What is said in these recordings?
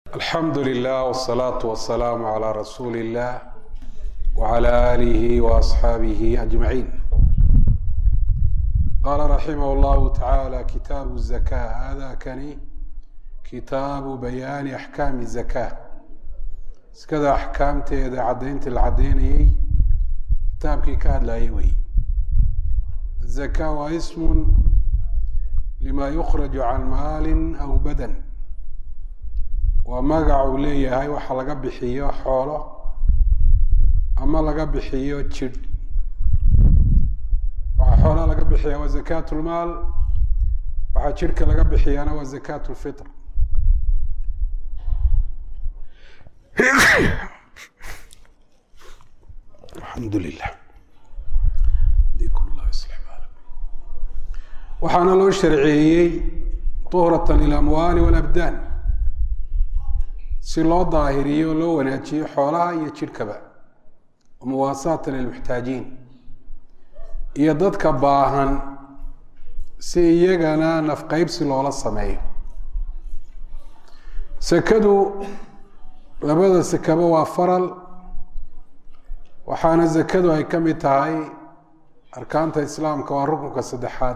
alxamdu lilah wsalaatu wasalaamu calaa rasuuli illah wcala aalihi waasxaabihi ajmaciin qaala raximah llahu tacaala kitaabu zaka hada kani kitaabu bayaani axkaami zaka iskada axkaamteeda caddayntii la caddaynayey kitaabkii ka hadlayay wey zaka waa ismun lima yukraju can maalin aw badan waa magac uu leeyahay waxa laga bixiyo xoolo ama laga bixiyo jidh waxaa xoolaha laga bixiya waa zakat lmaal waxaa jidhka laga bixiyana waa zakat lfitr alxamdu lilah waxaana loo sharceeyey tuhrata lilamwaali walabdaan si loo daahiriyo loo wanaajiyo xoolaha iyo jidhkaba muwaasaatan lilmuxtaajiin iyo dadka baahan si iyagana nafqeybsi loola sameeyo sekadu labada sekaba waa faral waxaana sekadu ay ka mid tahay arkaanta islaamka waa rukunka saddexaad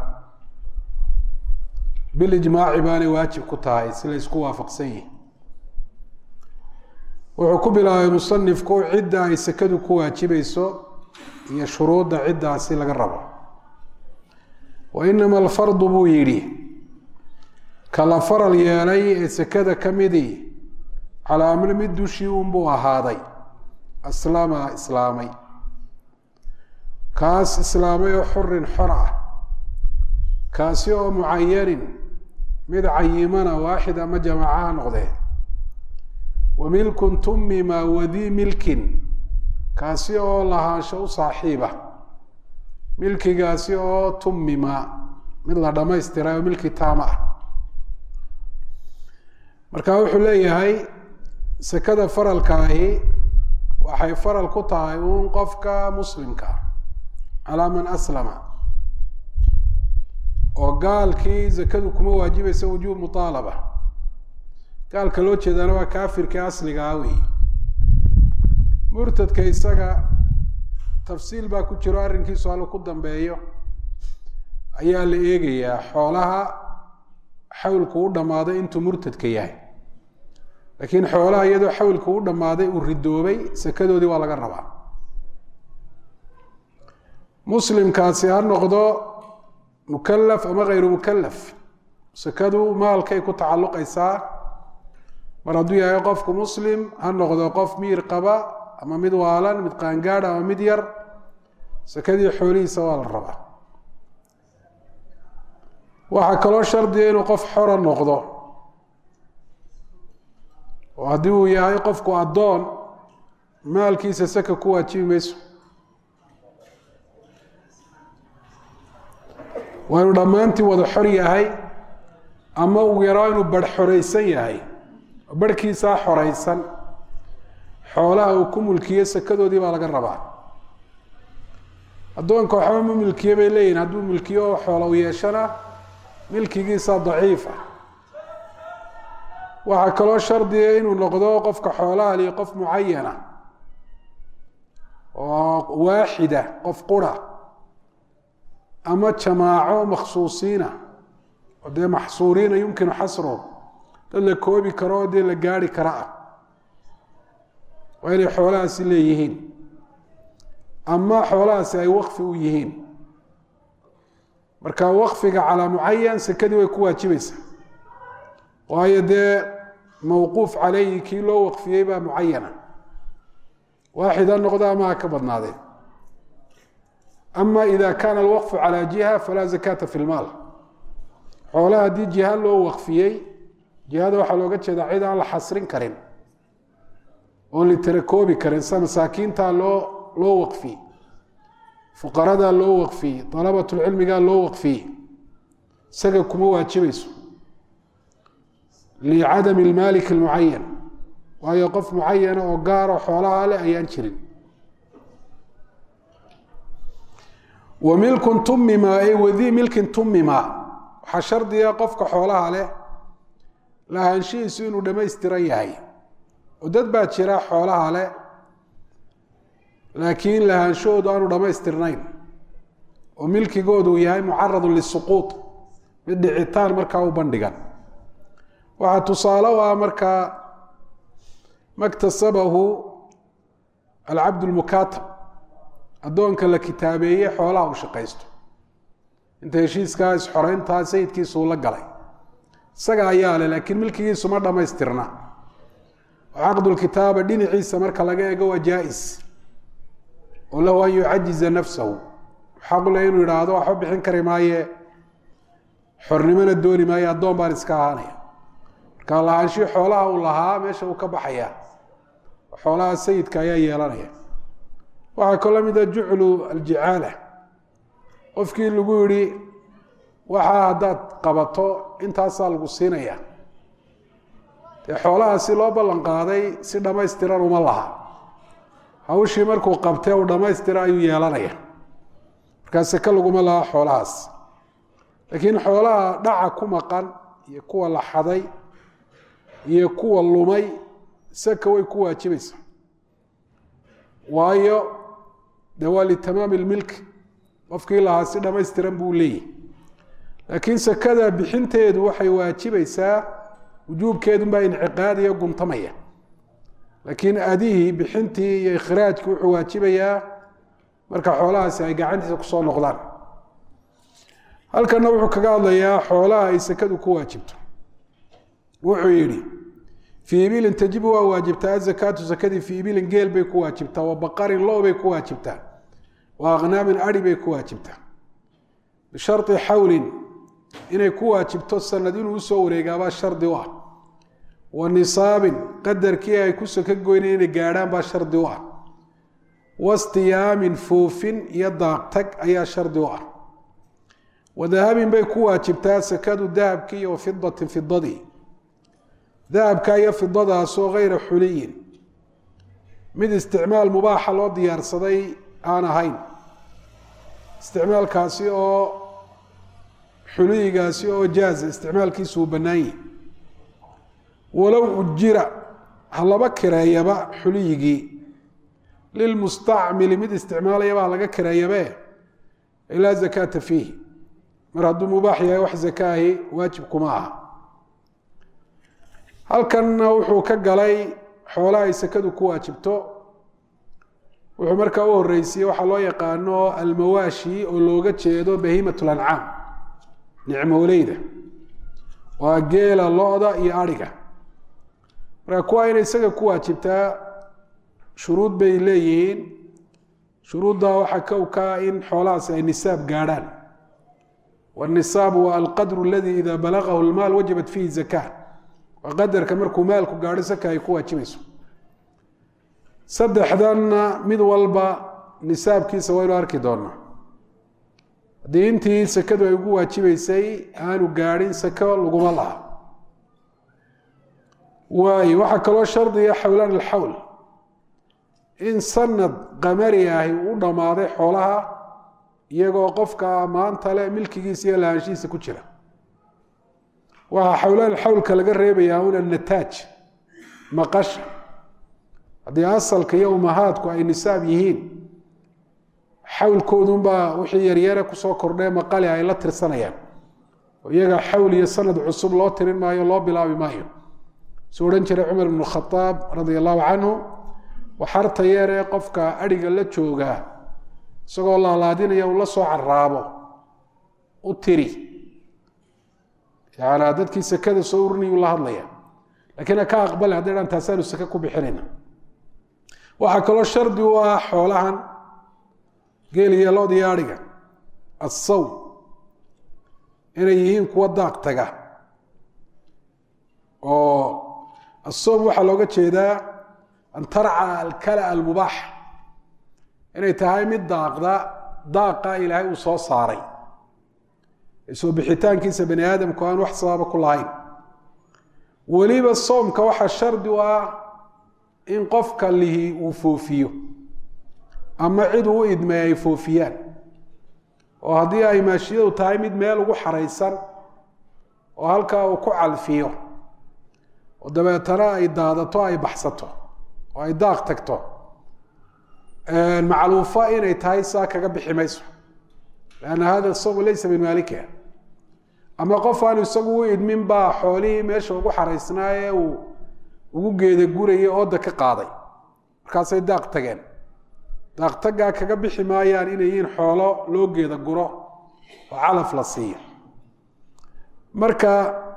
bilijmaaci baanay waajib ku tahay si la isku waafaqsan yihi wuxuu ku bilaabay musanifku cidda ay sekadu ku waajibayso iyo shuruudda ciddaasi laga rabo wa inama alfardu buu yidhi kala faral yeelay ee sekada ka midii calaa amri mid dushii unbuu ahaaday aslama islaamay kaas islaamay oo xurin xor ah kaasi oo mucayanin mid cayimana waaxid ama jamaacaha noqdee wa milkun tumima wadii milkin kaasi oo lahaansho u saaxiiba milkigaasi oo tumima mid la dhamaystiray oo milki taama ah marka wuxuu leeyahay sekada faralkaahi waxay faral ku tahay uun qofka muslimka calaa man aslama oo gaalkii zakadu kuma waajibaysa wujuub muaalaba gaalka loo jeedaana waa kaafirkii asliga ah wey murtadka isaga tafsiil baa ku jiro arrinkiisu hallu ku dambeeyo ayaa la eegayaa xoolaha xawlku u dhammaaday intuu murtadka yahay laakiin xoolaha iyadoo xawlku u dhammaaday uu ridoobay sekadoodii waa laga rabaa muslimkaasi ha noqdo mukalaf ama hayru mukalaf sekadu maalkay ku tacalluqaysaa mar hadduu yahay qofku muslim ha noqdo qof miir qaba ama mid waalan mid qaangaadh ama mid yar sekadii xoolihiisa waa la rabaa waxaa kaloo shardiga inuu qof xora noqdo oo haddii uu yahay qofku addoon maalkiisa seka ku waajibi mayso waa inuu dhammaantii wada xor yahay ama ugu yaraa inuu barh xoreysan yahay barhkiisaa xoreysan xoolaha uu ku mulkiyo sekadoodii baa laga rabaa addoonka waxba ma milkiye bay leeyihin hadduu milkiyo oo xoola u yeeshana milkigiisa daciif ah waxaa kaloo shardiga inuu noqdo qofka xoolaha liyo qof mucayana oo waaxida qof qura ama jamaaco makhsuusiina oo dee maxsuuriina yumkinu xasruhum dad la koobi karo oo dee la gaari kara ah waa inay xoolahaasi leeyihiin ama xoolahaasi ay wakfi u yihiin marka wakfiga calaa mucayan sekadii way ku waajibaysaa waayo dee mawquuf caleyhi kii loo waqfiyey baa mucayana waaxid ha noqdo ama ha ka badnaadeen ama ida kaana alwaqfu calaa jiha falaa zakata fi lmaal xoolaha haddii jiha loo waqfiyey jihada waxaa looga jeedaa cid aan la xasrin karin oon litarakoobi karin sida masaakiintaa loo loo waqfiyey fuqaradaa loo waqfiyey dalabatulcilmigaa loo waqfiyey isaga kuma waajibayso licadami lmaalik almucayan waayo qof mucayana oo gaaro xoolaha leh ayaan jirin wa milkun tumima ay wadii milkin tumima waxaa shardiga qofka xoolaha leh lahaanshihiisu inuu dhammaystiran yahay oo dad baa jira xoolaha leh laakiin lahaanshahoodu aanu dhammaystirnayn oo milkigoodu yahay mucaradun lisuquud mid dhicitaan markaa u bandhigan waxaa tusaale u ah markaa maktasabahu alcabd lmukaatab addoonka la kitaabeeye xoolaha uu shaqaysto inta heshiiskaa isxoreyntaa sayidkiisuu la galay isaga ayaa leh laakiin milkigiisu ma dhammaystirna caqdulkitaaba dhinaciisa marka laga eego waa jaa-is oo lahu an yucajiza nafsahu xaqule inuu yidhaahdo waxba bixin kari maaye xornimona dooni maayo addoon baan iska ahaanaya marka lahaanshii xoolaha uu lahaa meesha uu ka baxaya xoolaha sayidka ayaa yeelanaya waxaa kaloo lamid a juclu aljicaala qofkii lagu yihi waxaa haddaad qabato intaasaa lagu siinaya dee xoolaha si loo ballan qaaday si dhammaystiran uma laha hawshii markuu qabtee uu dhammaystira ayuu yeelanaya markaa seke laguma laha xoolahaas laakiin xoolaha dhaca ku maqan iyo kuwa la xaday iyo kuwa lumay seka way ku waajibaysaa waayo de waa litamaami lmilk qofkii lahaa si dhammaystiran buu leeyahy laakiin sekada bixinteedu waxay waajibaysaa wujuubkeedunbaa inciqaadiya guntamaya laakiin adihii bixintii iyo ikhraajkii wuxuu waajibayaa marka xoolahaasi ay gacantiisa kusoo noqdaan halkana wuxuu kaga hadlayaa xoolaha ay sekadu ku waajibto wuxuu yidhi fii ibilin tajibu waa waajibtaa azakaatu sakadii fii ibilin geel bay ku waajibtaa wa baqarin lo bay ku waajibtaa wa aknaamin ari bay ku waajibtaa bishari xawlin inay ku waajibto sanad inuu usoo wareegaabaa shardi u ah wa nisaabin qadarkii ay ku saka goynayn inay gaadhaan baa shardi u ah wastiyaamin foofin iyo daaqtag ayaa shardi u ah wa dahabin bay ku waajibtaa sakadu dahabkii iyo wafidatin fidadii dahabka iyo fidadaasoo hayra xuliyin mid isticmaal mubaaxa loo diyaarsaday aan ahayn isticmaalkaasi oo xuliyigaasi oo jaaza isticmaalkiisu uu bannaan yahi walow ujira ha laba kireeyaba xuliyigii lilmustacmili mid isticmaalayaba ha laga kireeyabe laa zakaata fiihi mar hadduu mubaax yahay wax zakaahi waajib kuma aha halkanna wuxuu ka galay xoolaha ay sakadu ku waajibto wuxuu markaa u horeysiye waxaa loo yaqaano almawaashi oo looga jeedo bahiimat lancaam nicmooleyda waa geela lo-da iyo adhiga marka kuwa inay isaga ku waajibtaa shuruud bay leeyihiin shuruuddaa waxaa kowkaa in xoolahaasi ay nisaab gaadhaan wاnisaabu waa alqadru aladi ida balagahu lmaal wajabat fiihi zaka waa qadarka markuu maalku gaadho saka ay ku waajibayso saddexdanna mid walba nisaabkiisa waynu arki doonaa haddii intii sakadu ay ugu waajibeysay aanu gaadhin sako laguma laha waayo waxaa kaloo shardiga xawlaan alxawl in sanad qamari ahi u dhammaaday xoolaha iyagoo qofka maanta le milkigiisa iyo lahaanshihiisa ku jira waxaa xawlaan xawlka laga reebayaa un annataaj maqasha haddii asalka iyo umahaadku ay nisaab yihiin xawlkoodunbaa wixii yaryare kusoo kordhee maqale ay la tirsanayaan oo iyaga xawl iyo sanad cusub loo tirin maayo loo bilaabi maayo suu odhan jiray cumar ibnu khadaab radia allahu canhu waxarta yeeree qofka adhiga la joogaa isagoo laalaadinaya uu la soo caraabo u tiri yaana dadkii sekada soo urinayuu la hadlaya lakiin ha ka aqbale hadday dhan taasaanu seke ku bixinayna waxaa kaloo shardi u ah xoolahan geel iyo lood iyo adhiga assawm inay yihiin kuwa daaq taga oo asawm waxaa looga jeedaa an tarca alkala almubaax inay tahay mid daaqda daaqa ilaahay uu soo saaray soo bixitaankiisa bani aadamku aan wax sababa ku lahayn weliba soomka waxaa shardi u ah in qofka lihi uu foofiyo ama cid uu u idmay ay foofiyaan oo haddii ay maashiyadu tahay mid meel ugu xaraysan oo halkaa uu ku calfiyo oo dabeetana ay daadato ay baxsato oo ay daaq tagto macluufa inay tahay saa kaga bixi mayso lanna hada sawm laysa min maalikiha ama qof aanu isagu u idmin baa xoolihii meesha ugu xaraysnaaye uu ugu geeda gurayay ooda ka qaaday markaasay daaq tageen daaq taggaa kaga bixi maayaan inay yihiin xoolo loo geeda guro oo calaf la siiyo marka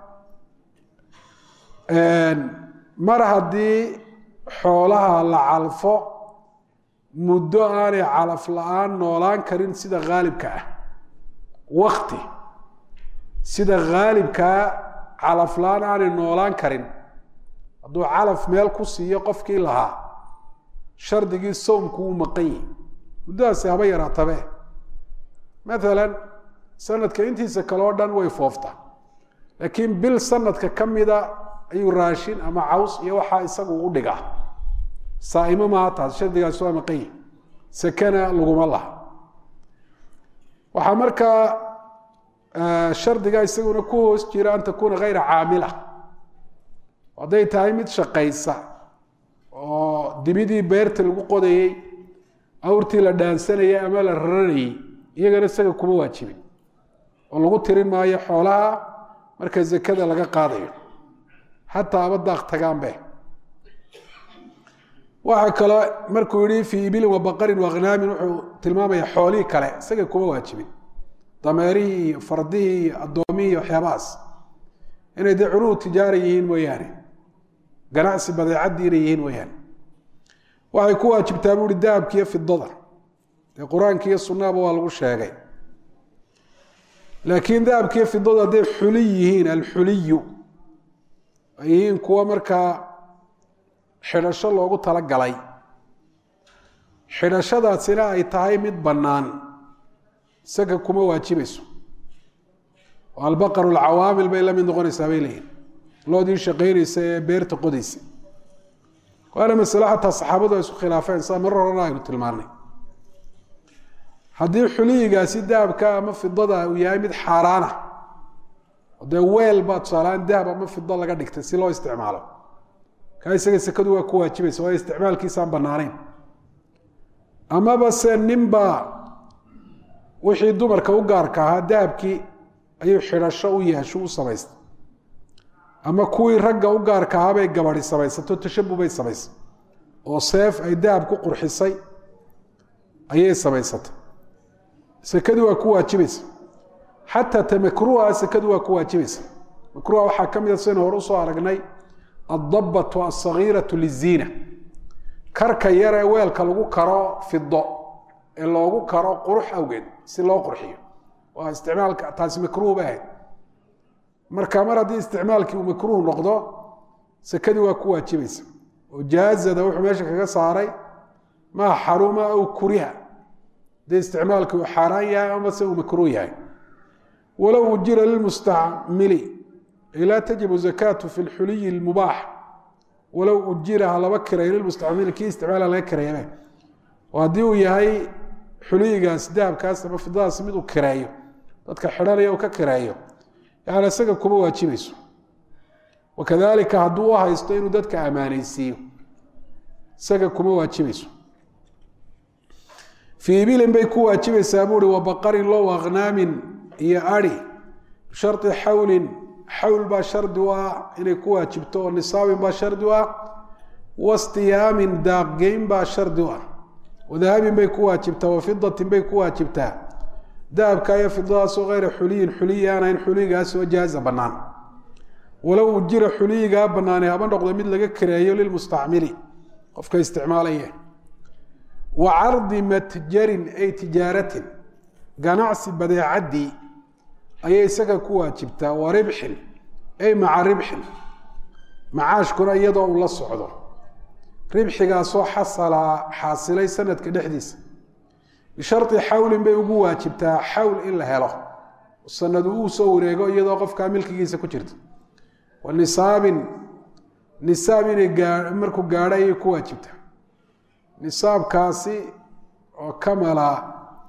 mar haddii xoolaha la calfo muddo aanay calaf la-aan noolaan karin sida haalibka ah wakti sida haalibkaa calaf la-aan aanay noolaan karin hadduu calaf meel ku siiyo qofkii lahaa shardigii sawmku wuu maqan yihi muddadaasi haba yaraatabe maalan sanadka intiisa kale oo dhan way fooftaa laakiin bil sanadka ka mida ayuu raashin ama caws iyo waxaa isagu u dhigaa saaimo maaha taas shardigaasi waa maqan yihi sakana laguma laha waxaa markaa shardiga isaguna ku hoos jira an takuuna hayra caamila hadday tahay mid shaqaysa oo dibidii beerta lagu qodayey awrtii la dhaansanayay ama la raranayey iyagana isaga kuma waajibin oo lagu tirin maayo xoolaha marka zakada laga qaadayo xataa aba daaq tagaanbe waxaa kaloo markuu yihi fii ibilin wa baqarin waakhnaamin wuxuu tilmaamaya xoolihii kale isaga kuma waajibin dameerihii iyo fardihii iyo addoomihii iyo waxyaabahaas inay dee curuhu tijaara yihiin mooyaane ganacsi badeecadii inay yihiin mooyaane waxay ku waajibtaa buuhi dahabkiiyo fidada dee qur-aanki iyo sunnaaba waa lagu sheegay laakiin dahabkiiyo fidadu hadday xuli yihiin alxuliyu ay yihiin kuwa markaa xidhasho loogu talagalay xidhashadaasina ay tahay mid bannaan isaga kuma waajibayso oo albaqaru alcawaamil bay la mid noqonaysaa bay leeyihin loodii shaqaynaysa ee beerta qodaysa waana masale xataa saxaabadu ay isku khilaafeen saa marar horena aynu tilmaanay haddii xuliyigaasi dahabka ama fidada uu yahay mid xaaraana dee weel baa tusaalahaan dahab ama fido laga dhigtay si loo isticmaalo kaa isaga sekadu waa ku waajibaysa waayo isticmaalkiisaan banaanayn amaba se ninbaa wixii dumarka u gaarka ahaa dahabkii ayuu xidhasho u yeesho u samaystay ama kuwii ragga u gaarka ahaabay gabadi samaysato tashabubay samaysay oo seef ay dahab ku qurxisay ayay samaysatay sekadii waa ku waajibaysa xataa ta makruuha sekadu waa ku waajibaysa makruuha waxaa ka mida sidaynu hore usoo aragnay addabatu alsagiiratu liziina karka yar ee weelka lagu karo fido ee loogu karo qurux awgeed si loo qurxiyo waa isticmaalka taasi makruuh bay ahayd marka mar haddii isticmaalkii uu makruuh noqdo sekadii waa ku waajibaysa oo jaazada wuxuu meesha kaga saaray maa xaruma aw kuriha haddii isticmaalkii uu xaaraan yahay ama se uu makruuh yahay walow ujira lilmustacmili laa tajibu zakaatu fi lxuliyi lmubaax walow ujira ha laba kiray lilmustacmili kii isticmaala laga kireeyame oo haddii uu yahay xuliyigaas dahabkaas ama fidadaas mid uu kireeyo dadka xidhanaya uu ka kireeyo yani isaga kuma waajibayso wakadalika hadduu u haysto inuu dadka ammaaneysiiyo isaga kuma waajibayso fii ibilin bay ku waajibaysaa buuhi wa baqarin low akhnaamin iyo ari bishari xawlin xawl baa shardi u ah inay ku waajibto oo nisaabin baa shardi u ah wastiyaamin daaqgeyn baa shardi u ah wadahabin bay ku waajibtaa wafidatin bay ku waajibtaa dahabka iyo fidadaasoo hayra xuliyin xuliyi aan ahayn xuliyigaasoo jaaza bannaan walow ujira xuliyigaa bannaanay haba noqdo mid laga kareeyo lilmustacmili qofka isticmaalaya wa cardi matjarin ay tijaaratin ganacsi badeecaddii ayay isaga ku waajibtaa wa ribxin ay maca ribxin macaashkuna iyadoo uu la socdo ribxigaasoo xasala xaasilay sanadka dhexdiisa bishari xawlin bay ugu waajibtaa xawl in la helo sanadu uu soo wareego iyadoo qofkaa milkigiisa ku jirta wa nisaabin nisaab inay gaa markuu gaadho ayay ku waajibtaa nisaabkaasi oo kamala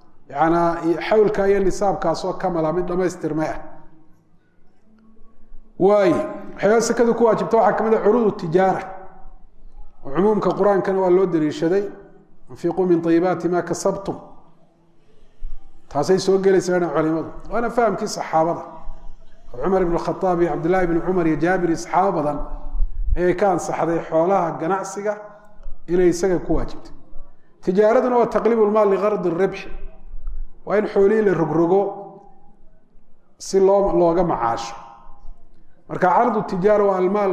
yanaa xawlka iyo nisaabkaas oo kamala mid dhamaystirmay ah waay waxyaaba sekadu ku waajibta waxaa ka mid a curuud tijaara oo cumuumka qur-aankana waa loo daliishaday anfiquu min ayibaati ma kasabtum taasay soo gelaysaa culimadu waana fahamkii saxaabada oo cumar ibn khaaab iyo cabdillahi ibni cumar iyo jaabir iyo saxaabo badan ayay ka ansaxday xoolaha ganacsiga inay isaga ku waajibtay tijaaraduna waa taqliib lmaal ligardi ribxi waa in xoolihii la rogrogo si loo looga macaasho marka cardu tijaara waa almaal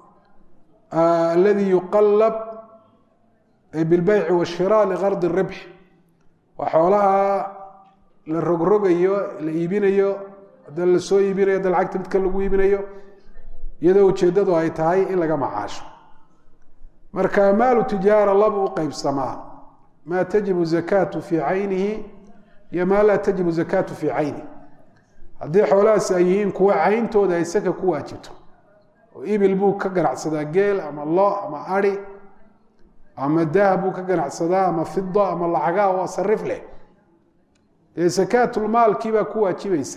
aladi yuqalab bilbeyci washira ligardi ribxi waa xoolaha la rogrogayo la iibinayo hadda la soo iibinayo hadda lacagta midka lagu iibinayo iyadoo ujeeddadu ay tahay in laga macaasho marka maalu tijaara laba u qeybsamaa maa tajibu zakaatu fii caynihi iyo maa laa tajibu zakaatu fii cayni haddii xoolahaasi ay yihiin kuwa cayntooda ay saka ku waajibto oo ibil buu ka ganacsadaa geel ama lo ama ari ama dahab buu ka ganacsadaa ama fido ama lacagaa waa sarif leh dee sakaatulmaalkii baa ku waajibaysa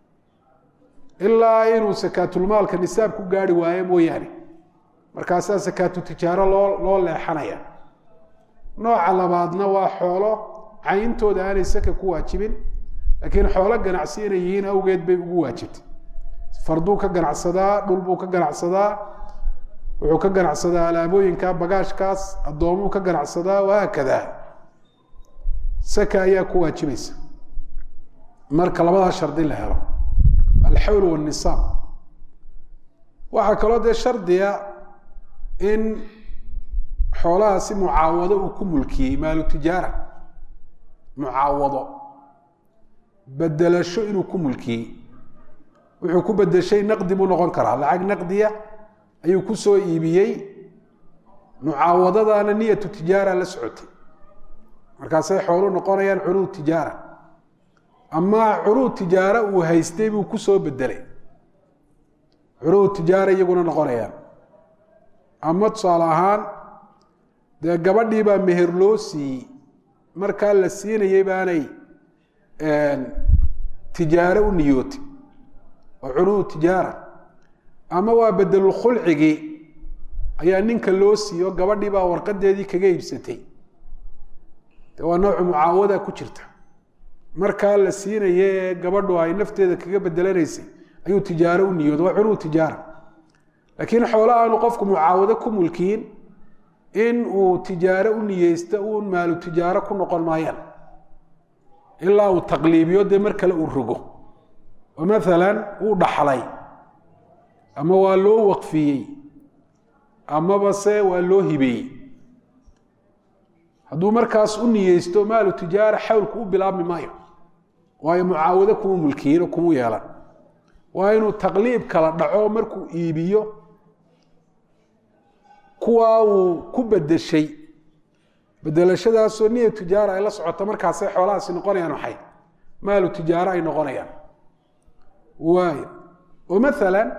ilaa inuu sakaatulmaalka nisaab ku gaari waayo mooyaane markaasaa sakaatu tijaaro loo loo leexanaya nooca labaadna waa xoolo cayntooda aanay saka ku waajibin laakiin xoolo ganacsi inay yihiin awgeed bay ugu waajibtay farduu ka ganacsadaa dhulbuu ka ganacsadaa wuxuu ka ganacsadaa alaabooyinka bagaashkaas addoomuu ka ganacsadaa wahaakada saka ayaa ku waajibaysa marka labadaa shardi la helo alxawl wanisaab waxaa kaloo dee shardiga in xoolahaasi mucaawado uu ku mulkiyey maalu tijaara mucaawado bedelasho inuu ku mulkiyey wuxuu ku bedeshay naqdi buu noqon karaa lacag naqdiya ayuu ku soo iibiyey mucaawadadaana niyatu tijaara la socotay markaasay xoolu noqonayaan curuud tijaara ama curuud tijaara uu haystay buu ku soo bedelay curuud tijaara iyaguna noqonayaan ama tusaale ahaan dee gabadhii baa meher loo siiyey markaa la siinayey baanay tijaaro u niyootay oo curuud tijaara ama waa bedelulkhulcigii ayaa ninka loo siiyo gabadhii baa warqadeedii kaga iibsatay de waa noocu mucaawada ku jirta markaa la siinaye ee gabadhu ay nafteeda kaga bedelanaysay ayuu tijaaro u niyooda waa curuud tijaara laakiin xoolo aanu qofku mucaawado ku mulkiin in uu tijaaro u niyeysto uun maalu tijaaro ku noqon maayaan ilaa uu taqliibiyo dee mar kale uu rogo oo maalan uu dhaxlay ama waa loo waqfiyey amaba se waa loo hibeeyey hadduu markaas u niyeysto maalu tijaara xawlku u bilaabmi maayo waayo mucaawado kuma mulkiyin oo kuma yeelan waa inuu taqliib kala dhaco markuu iibiyo kuwaa uu ku bedeshay bedelashadaasoo niya tijaara ay la socoto markaasay xoolahaasi noqonayaan waxay maalu tijaaro ay noqonayaan waay oo maalan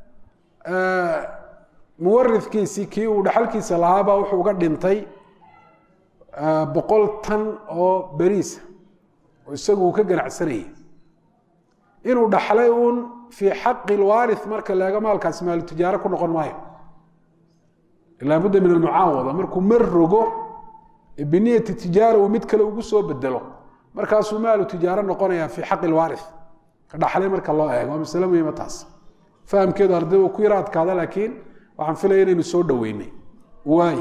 muwarifkiisii kii uu dhaxalkiisa lahaabaa wuxuu uga dhintay boqol tan oo beriisa oo isagu uu ka ganacsanayay inuu dhaxlay uun fii xaqi lwaari marka leega maalkaasi maalu tijaaro ku noqon maayo ilaa budda min almucaawada markuu mar rogo biniyati tijaara uu mid kale ugu soo bedelo markaasuu maalu tijaaro noqonaya fii xaqi lwaari ka dhaxlay marka loo eego waa masale muhiima taas fahamkeedu arday uu ku yara adkaada laakiin waxaan filaya inaynu soo dhoweynay waay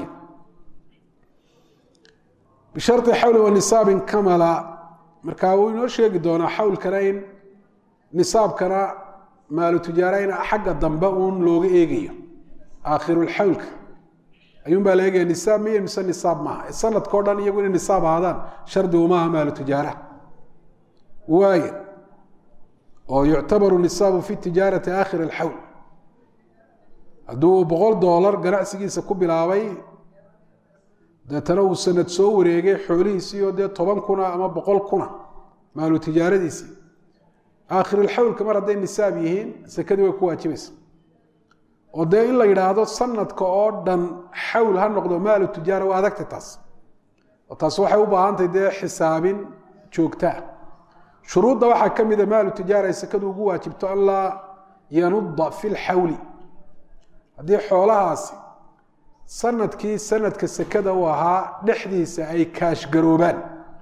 bishari xawli wa nisaabin kamala markaa wuu inoo sheegi doonaa xawlkana in nisaabkana maalu tijaara in xagga dambe uun looga eegayo aakhirulxawlka ayuun baa la eegaya nisaab miyo mise nisaab maaha sanadkao dhan iyagu inay nisaab ahaadaan shardigu maaha maalu tijaara waay oo yuctabaru nisaabu fi tijaarati aakhir alxawl hadduu boqol doolar ganacsigiisa ku bilaabay deetana uu sanad soo wareegay xoolihiisiioo dee toban kuna ama boqol kuna maalu tijaaradiisii aakhirulxawlka mar hadday nisaab yihiin sekadii way ku waajibaysa oo dee in la yidhaahdo sanadka oo dhan xawl ha noqdo maalu tijaara waa adagta taas oo taas waxay u baahantahay dee xisaabin joogtaa shuruudda waxaa ka mida maalu tijaara ay sekadu ugu waajibto an laa yanuda fi lxawli haddii xoolahaasi sanadkii sanadka sekada u ahaa dhexdiisa ay kaashgaroobaan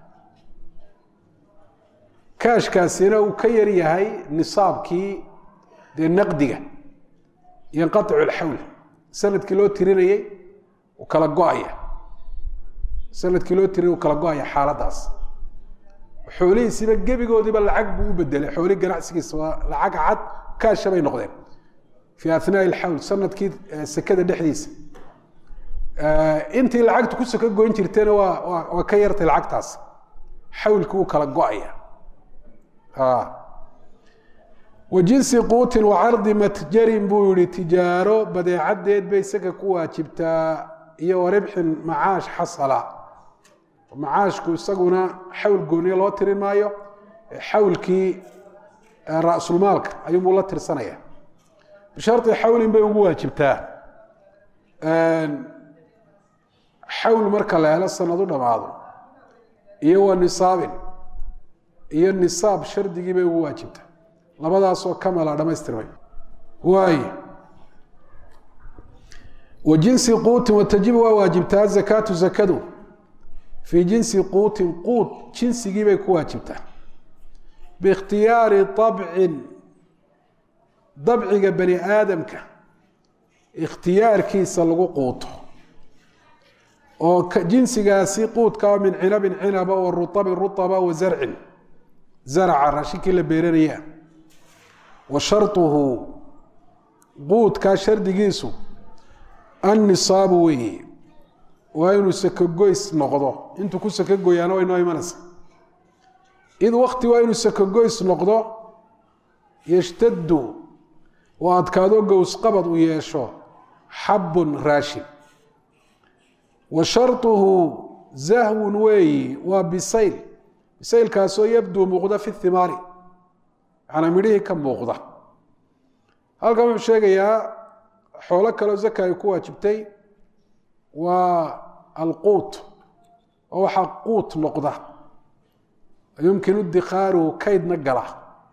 kaashkaasina uu ka yar yahay nisaabkii dee naqdiga yanqaicu alxawl sanadkii loo tirinayey uu kala go-aya sanadkii loo tirinay uu kala go-aya xaaladaas xoolihiisiiba gebigoodiiba lacag buu u bedelay xoolihii ganacsigiisa waa lacag cad kaasha bay noqdeen fii athnaa'i alxawl sanadkii sekada dhexdiisa intii lacagtu ku soko goyn jirtayna waa waa waa ka yartay lacagtaas xawlkii uu kala go-aya wa jinsi quutin wa cardi matjarin buu yihi tijaaro badeecadeed bay isaga ku waajibtaa iyo wa ribxin macaash xasala macaashku isaguna xawl gooniye loo tirin maayo xawlkii ra-sulmaalka ayuunbuu la tirsanaya bishari xawlin bay ugu waajibtaa xawl marka la helo sanadu dhamaado iyo wa nisaabin iyo nisaab shardigii bay ugu waajibtaa labadaasoo kamala dhamaystirmay waay wa jinsi quutin watajibu waa waajibtaa zakaatu zakadu fii jinsi quutin quut jinsigii bay ku waajibtaa biikhtiyaari abcin dabciga bani aadamka ikhtiyaarkiisa lagu quuto oo jinsigaasi quudkaa min cinabin cinaba wa ruabin ruaba wa zarcin zaraca raashinkii la beeranaya wa sharuhu quudkaa shardigiisu annisaabu weeye waa inuu sakogoys noqdo intuu ku sakogoyaana way noo imanaysa id wakti waa inuu sakogoys noqdo yashtadu oo adkaado gowsqabad u yeesho xabun raashin wa sharuhu zahwun weeyi waa bisayl bisaylkaasoo yabduu muuqda fi thimaari macnaa midhihii ka muuqda halkan wuxuu sheegayaa xoolo kaleo zaka ay ku waajibtay waa alquut oo waxaa quut noqda yumkinu dikaaruhu kaydna gala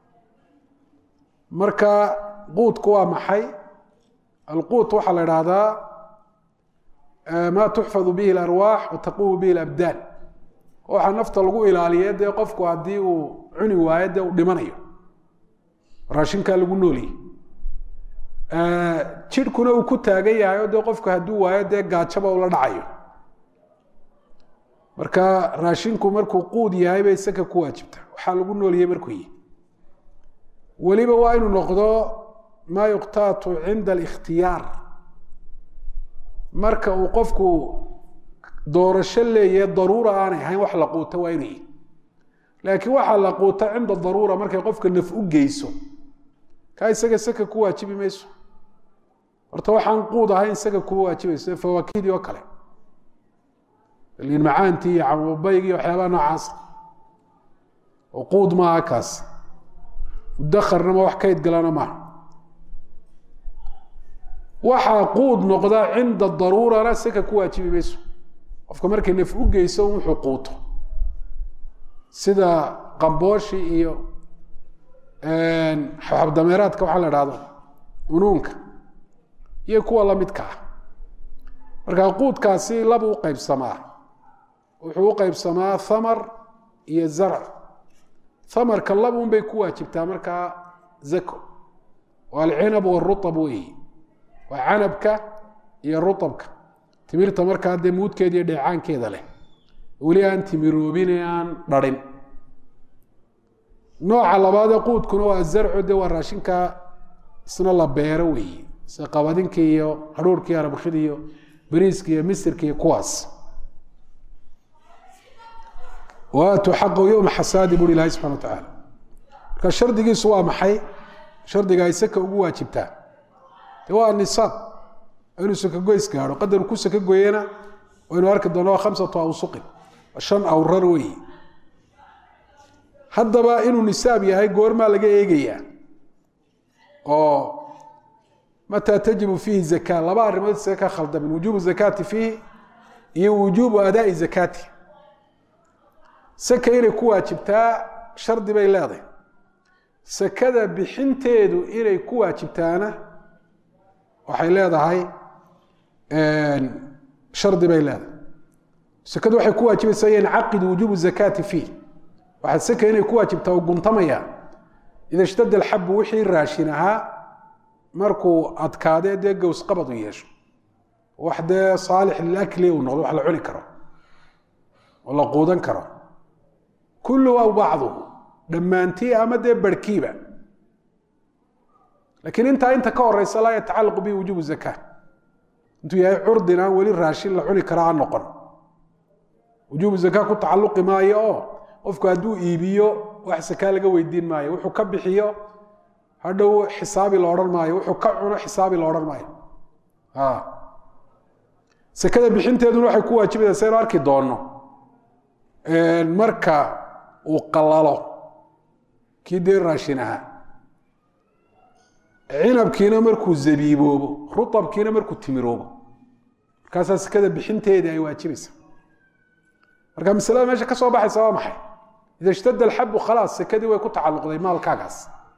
marka quutku waa maxay alquut waxaa la idhaahdaa maa tuxfadu bihi alarwaax wa taquumu bihi alabdaan waxaa nafta lagu ilaaliye dee qofku haddii uu cuni waayo dee uu dhimanayo raashinkaa lagu nooliyey jidhkuna uu ku taagan yahay oo dee qofku hadduu waayo dee gaajaba ula dhacayo marka raashinku markuu quud yahay bay isaka ku waajibta waxaa lagu nooliyey markuu yihi weliba waa inuu noqdo maa yuqtaatu cinda alikhtiyaar marka uu qofku doorasho leeyahe daruura aanay ahayn wax la quuta waa inuu yihi laakiin waxaa la quuta cinda daruura markay qofka naf u geyso kaa isaga saka ku waajibi mayso horta waxaan quud ahayn isaga kuma waajibayso fawaakidii oo kale liin macaantii iyo camubaygi iyo waxyaabaha noocaasa oo quud maaha kaas mudakarna ma wax kayd galana maaha waxaa quud noqda cinda daruurana saka ku waajibi mayso qofka markay naf u geyso wuxuu quuto sida qambooshi iyo xabdameeraadka waxaa la dhahdo unuunka iyo kuwa lamidka ah marka quudkaasi laba u qaybsamaa wuxuu u qaybsamaa thamar iyo zarc thamarka laba un bay ku waajibtaa markaa zako waa alcinab waruab weyi waa canabka iyo ruabka timirta markaa dee muudkeeda iyo dheecaankeeda leh weli aan timiroobin ee aan dharin nooca labaadee quudkuna waa zarco de waa raashinka isna la beero weeye sida qabadinka iyo hadhuurka iyo arabkida iyo bariiska iyo misirka iyo kuwaas waatuu xaqahu yowma xasaadi buri ilahi subxana wa tacaala marka shardigiisu waa maxay shardiga ay saka ugu waajibtaa de waa nisaab inuu sakagoys gaadho qadaru ku sakagoyena waynu arki doona waa khamsatu awsuqin shan awrar weeye haddaba inuu nisaab yahay goormaa laga eegayaa oo mataa tajibu fiihi zaka laba arrimood isaga ka khaldamin wujubu zakaati fiihi iyo wujubu adaai zakaati saka inay ku waajibtaa shardi bay leedahay sakada bixinteedu inay ku waajibtaana waxay leedahay shardi bay leedahay sakadu waxay ku waajibaysaa yancaqidu wujuubu zakaati fiih waxaad saka inay ku waajibtaa u guntamaya ida ishtada alxabu wixii raashin ahaa markuu adkaadee dee gowsqabad u yeesho wax dee saalix lilakli uu noqdo wax la cuni karo oo la quudan karo kulluhu aw bacduhu dhammaantii ama dee barhkiiba laakiin intaa inta ka horeysa laa yatacalaqu bihi wujuubu zakaa intuu yahay curdin aan weli raashin la cuni kara aan noqon wujuubu zakaa ku tacalluqi maayo oo qofku hadduu iibiyo wax sakaa laga weydiin maayo wuxuu ka bixiyo hadhow xisaabi la odhan maayo wuxuu ka cuno xisaabi la odhan maayo sakada bixinteeduna waxay ku waajibaysaa saynu arki doonno marka uu qalalo kii dee raashin ahaa cinabkiina markuu zabiiboobo ruabkiina markuu timiroobo markaasaa sakada bixinteedii ay waajibaysa marka masalada meesha ka soo baxaysa waa maxay ida ishtada alxabu khalaas sakadii way ku tacalluqday maalkaagaas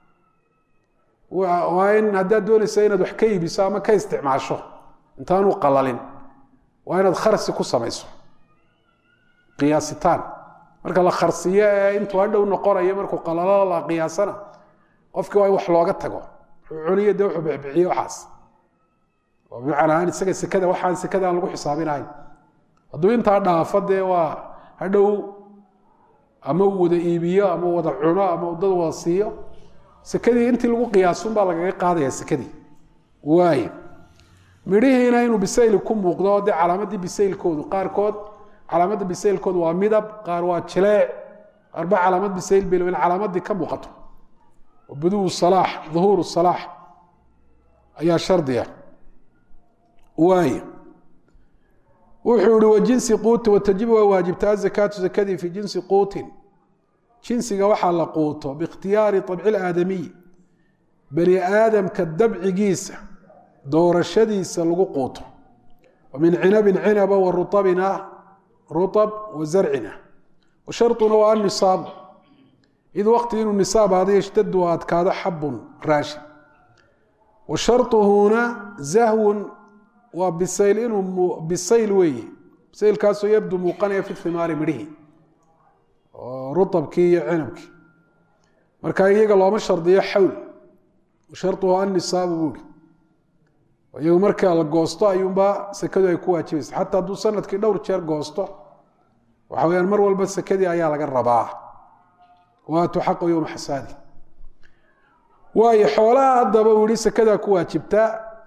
waa in haddaad doonaysa inaad wax ka iibiso ama ka isticmaasho intaanu qalalin waa inaad kharsi ku samayso qiyaasitaan marka la kharsiyo ee intuu hadhow noqonayo markuu qalalo la qiyaasana qofkii waa in wax looga tago wuxuu cuniyo dee wuxuu bixbixiye waxaas oo bimacnaa aan isaga sekada waxaan sekada aan lagu xisaabinahayn hadduu intaa dhaafo dee waa hadhow ama uu wada iibiyo ama wada cuno ama uu dad wada siiyo sekadii intii lagu qiyaasun baa lagaga qaadaya sekadii waayo midhihiina inuu bisayli ku muuqdo oo dee calaamadii bisaylkoodu qaarkood calaamadda bisaylkoodu waa midab qaar waa jileec qaarba calaamad bisayl bay in calaamadii ka muuqato buduu salaax duhuuru salaax ayaa shardiya waayo wuxuu ihi wajinsi quutin watajibu waa waajibtaa azakaatu zakadii fi jinsi quutin jinsiga waxaa la quuto biikhtiyaari abci ilaadamiy bani aadamka dabcigiisa doorashadiisa lagu quuto wa min cinabin cinaba wa ruabin ah ruab wa zarcin ah wa sharطuna waa anisaabu id waqti inuu nisaab aada yshtadu adkaado xabun raashin wa sharطuhuna zahwun waa bisayl inuu bisayl weeye bisaylkaasoo yabdu muuqanaya fi himaari midhihi oo ruabkii iyo cinabkii marka iyaga looma shardiyo xawl sharuhu anisaabu buuri iyagu marka la goosto ayuunbaa sekadu ay ku waajibaysa xataa hadduu sanadkii dhowr jeer goosto waxa weyaan mar walba sekadii ayaa laga rabaa waatu xaqo yowma xasaadi waayo xoolaha haddaba uu yihi sekadaa ku waajibtaa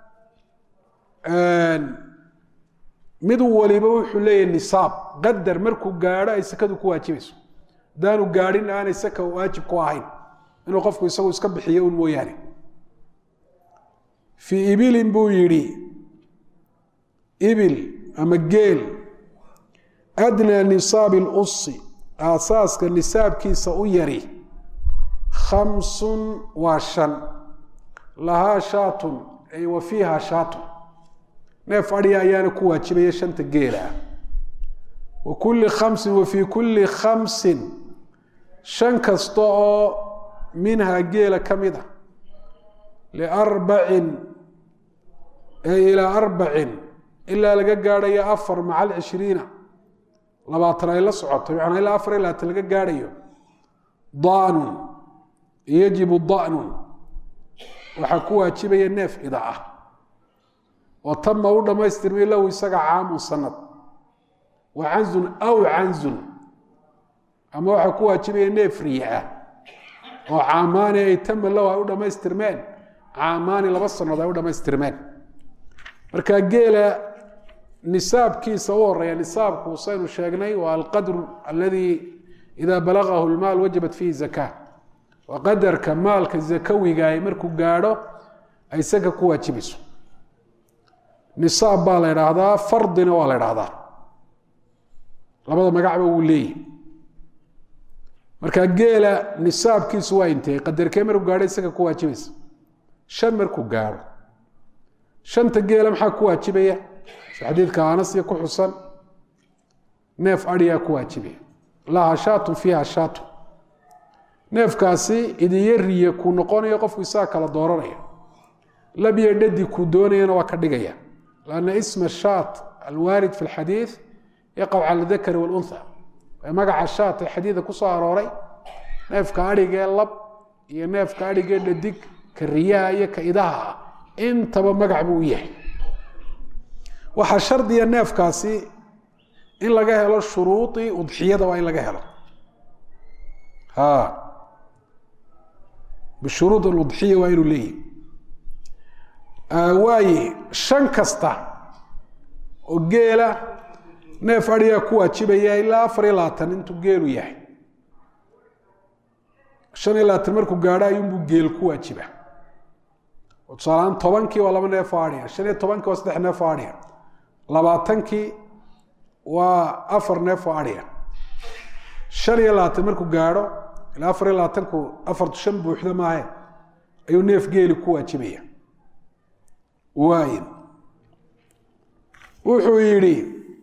mid waliba wuxuu leeyahay nisaab qadar markuu gaadho ay sekadu ku waajibayso haddaanu gaadhin aanay seka waajib ku ahayn inuu qofku isagu iska bixiyo un mooyaane fii ibilin buu yidhi ibil ama geel adnaa nisaabi lusi aasaaska nisaabkiisa u yari khamsun waa shan lahaa shaatun ay wa fiiha shaatun neef adhiya ayaana ku waajibaya shanta geela ah wa kulli khamsin wa fii kulli khamsin shan kasta oo minhaa geela ka mid a liarbacin ee ilaa arbacin ilaa laga gaadhayo afar maca alcishriina labaatan ay la socoto macnaa ilaa afar iyo labaatan laga gaadhayo danun yajibu danun waxaa ku waajibaya neef ida ah oo tama u dhammaystirmay lahu isaga caamun sanad wa canzun aw canzun ama waxaa ku waajibaya neef riya ah oo caamaani ay tama lahu ay u dhammaystirmeen caamaani laba sannood ay u dhammaystirmeen marka geela nisaabkiisa u horeeya nisaabku saynu sheegnay waa alqadru aladi ida balagahu lmaal wajabat fiihi zaka waa qadarka maalka zakawigaay markuu gaadho ay saka ku waajibayso nisaab baa la idhaahdaa fardina waa la idhaahdaa labada magacba wuu leeyahy marka geela nisaabkiisu waa intee qadarkee markuu gaadho isaga ku waajibaysa shan markuu gaadho shanta geela maxaa ku waajibaya si xadiidka anasya ku xusan neef adhiyaa ku waajibaya laha shaatun fiiha shaatun neefkaasi idiyo riye kuu noqonayo qofku isaga kala dooranaya labyo dhadi kuu doonayana waa ka dhigaya lanna isma shaat alwaarid fi lxadiid yaqac cala dakari walunha magaca shaat ee xadiida ku soo arooray neefka adhigee lab iyo neefka adhigee dhadig ka riyaha iyo ka idaha ah intaba magac buu u yahay waxaa shardiya neefkaasi in laga helo shuruudii udxiyada waa in laga helo bishuruud aludxiya waa inuu leeyahy waaye shan kasta oo geela neef adhigaa ku waajibaya ilaa afar iyo labaatan intuu geelu yahay shan iyo labaatan markuu gaadho ayuunbuu geel ku waajiba oo tusaalahaan tobankii waa laba neef oo adhiga shan iyo tobankii waa saddex neef oo adhiga labaatankii waa afar neef oo adhiga shan iyo labaatan markuu gaadho ilaa afar iyo labaatanku afartu shan buuxda maahe ayuu neef geeli ku waajibaya waay wuxuu yidhi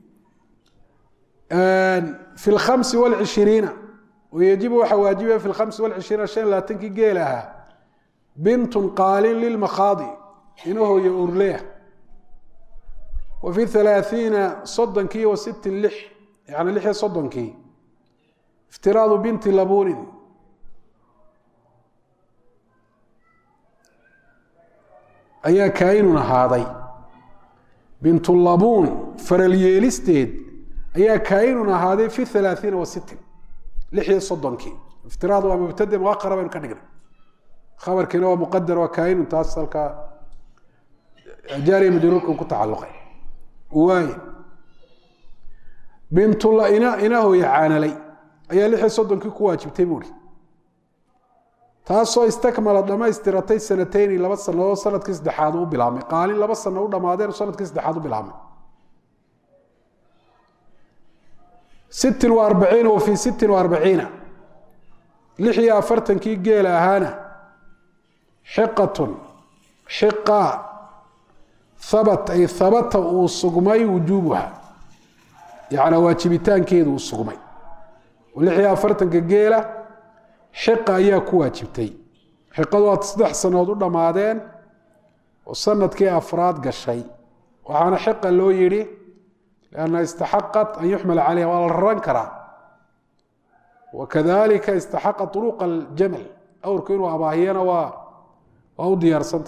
fi lkhamsi wاlcishiriina wayajibu waxaa waajibaya fi lkhamsi wاlcishiriina shan iyo labaatankii geel ahaa bintun qaalin lilmakhaadi inahooya urleya wa fi halaaثiina soddonkii wa sittin lix yani lix iyo soddonkii iftiraadu binti labunin ayaa kaainun ahaaday bintulabuun faral yeelisteed ayaa kaainun ahaaday fi halaaثiina wa sittin lix iyo soddonkii iftiraad waa mubtade muaqara baynu ka dhignay khabarkiina waa muqadar waa kaainun taas halkaa jaariya majruurka ku tacaluqay waay bintula ina inahooya caanalay ayaa lix iyo soddonkii ku waajibtay buuri taasoo istakmala dhamaystiratay sanateyni laba sanadood sanadkii saddexaad u bilaabmay qaalin laba sano u dhamaadeen sanadkii saddexaad u bilaabmay sittin wa arbaciina wa fii sittin wa arbaciina lix iyo afartankii geela ahaana xiqatun xiqa habat ay habata uu sugmay wujuubuha yacnaa waajibitaankeedu uu sugmay lix iyo afartanka geela xiqa ayaa ku waajibtay xiqadu waad saddex sanood u dhammaadeen oo sanadkii afraad gashay waxaana xiqa loo yidhi lianna istaxaqat an yuxmala calayha waa la raran karaa wakadalika istaxaqa uruqa aljamal awrku inuu abaahiyana waa waa u diyaarsanta